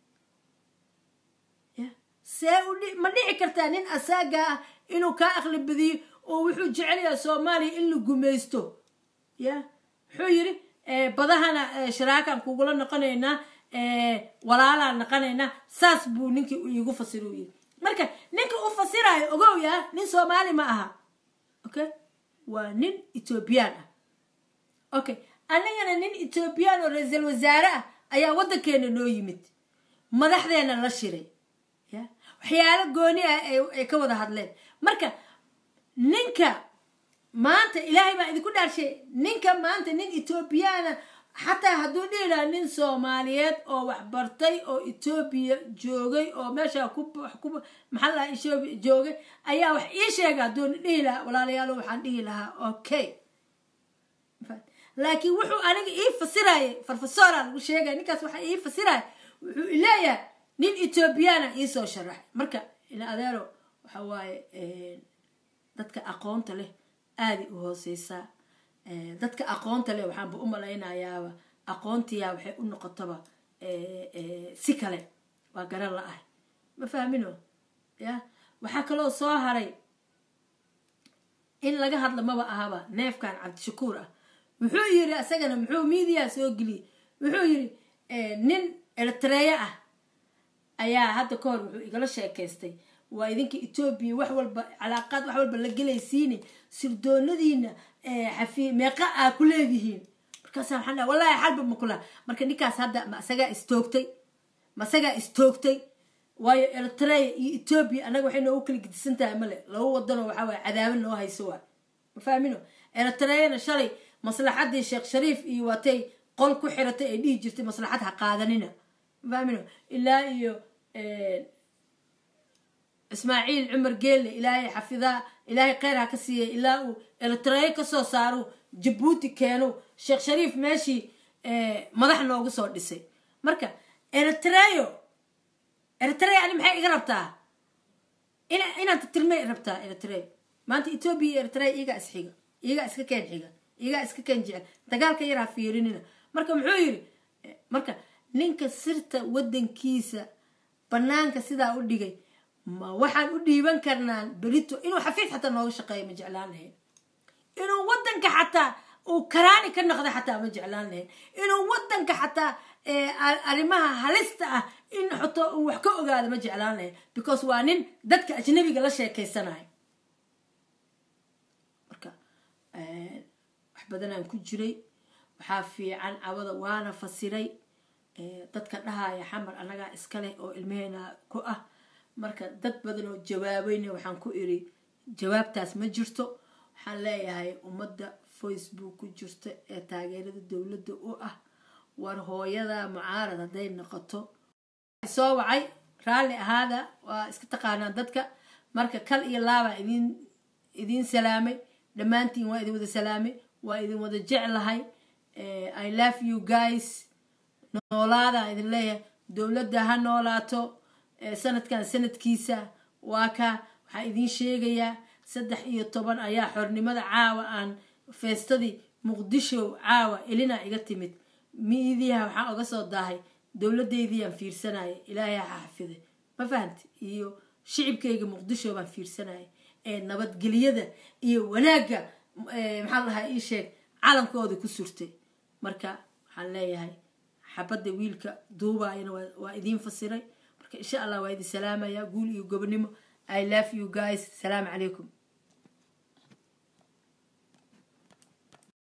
see ma dhici kartaa nin asaagaa ah inuu kaa aqli badiyo oo wuxuu jecelyaha soomaaliya in la gumaysto ya wuxuu yiri badahana sharaakaan kugula noqonaynaa walaalaan noqonaynaa saas buu ninkii iigu fasiro yiri marka ninka u fasirayo ogow yaa nin soomaali ma aha okay waa nin etoobiyaan ah okay anigana nin etoobiyaan oo ra-iisul wasaare ah ayaa waddankeena noo yimid madaxdeena la shiray ya waxyaalo gooni ah ay ka wada hadleen marka ninka maanta ilaahay baa idinku dhaarshay ninka maanta nin etoobiyaana xataa hadduu dhihi lahaa nin soomaaliyeed oo waxbartay oo etoobiya joogay oo meesha maxaa lahaa etoobiya joogay ayaa wax ii sheega hadduu dhihi lahaa walaalayaalo waxaan dhihi lahaa okay laakiin wuxuu aniga ii fasirayay farfasoora lagu sheegaya ninkaas waxa ii fasiraya wuxuu ileeyahay nin etoobiyaana iisoo sharaxay marka in adeero waxa waaye dadka aqoonta leh aaday u hooseysaa dadka aqoonta leh waxaanba u malaynayaaba aqoontiyaa waxay u noqotaba si kale waa garan la-ah ma fahmino ya waxaa kaloo soo haray in laga hadla maba ahaba neefkan cabdishakuur ah wuxuu yiri isagana muxuu miidiya soo geliyey wuxuu yiri nin eritreya ah ayaa hadda ka hor wuxuu igala sheekaystay waa idinka etoobiya wax walba calaaqaad wax walba la gelaysiine sirdoonadiina xafi meeqa aa ku leedihiin markaasa waxaan dhaha wallahi xalba ma kula marka ninkaas hadda ma isagaa istoogtay ma isagaa istoogtay waayo eritrea iyo etoobiya annaga waxay noogu kala gedisan tahay male laba wadanoo waxaa waaya cadaaba noo hayso waa ma fahmino eritreana shalay maslaxadii sheekh shariif iyo waatay qol ku xiratay ay dhihi jirtay maslaxad ha qaadanina ma fahmino ilaa iyo ismaaciil cumar geelle ilaahay xafidaa ilaahay kheyr ha ka siiyay ilaa uu eritreya kasoo saaro jabuuti keeno sheekh shariif meeshii madax noogu soo dhisay marka eritreyo eritrea ani maxay iga rabtaa inaan tirtirmay rabtaa eritrea maanta etoobiya iyo eritrea iyagaa isxiga iyagaa iska keen xiga iyagaa iska keen jecel dagaalka yaraa fiirinina marka muxuu yidhi marka ninka sirta waddankiisa banaanka sidaa u dhigay ma waxaan u dhiiban karnaa berito inuu xafiis xataa nooga shaqeeya ma jeclaan lahayn inuu waddanka xataa uu karaani ka noqda xataa ma jeclaan lahayn inuu waddanka xataa arrimaha halista ah in xoto uu wax ka ogaado ma jeclaan lahayn because waa nin dadka ajnabiga la sheekeysanayo marka wax badanaan ku jiray waxaa fiican cawada waana fasiray dadka dhahaya xamar annagaa iska leh oo ilmeheena ku ah marka dad badan oo jawaabayna waxaan ku iri jawaabtaas ma jirto waxaan leeyahay ummadda facebook ku jirta ee taageerada dowladda u ah war hooyada mucaarad hadday noqoto soo wacay raalli ahaada waa iska taqaanaan dadka marka kal iyo laabaa idin idiin salaamay dhammaantiin waa idin wada salaamay waa idin wada jeclahay i love you guys noolaada idin leeyahay dowladda ha noolaato sanadkan sanadkiisa waa ka waxaa idiin sheegayaa saddex iyo toban ayaa xornimada caawa aan feestadii muqdisho caawa elina iga timid miidiyaha waxaan oga soo daahay dowladaydiiyaan fiirsanaya ilaahay ha xafiday ma fahamti iyo shicibkayga muqdisho baan fiirsanaya ee nabadgelyada iyo wanaagga maxaa lahaa ii sheeg calankooda ku surtay marka waxaan leeyahay xabadda wiilka duubaayana waa idiin fasiray marka insha allah waa idin salaamaya guul iyo gobonimo i love you guys salaamu calaykum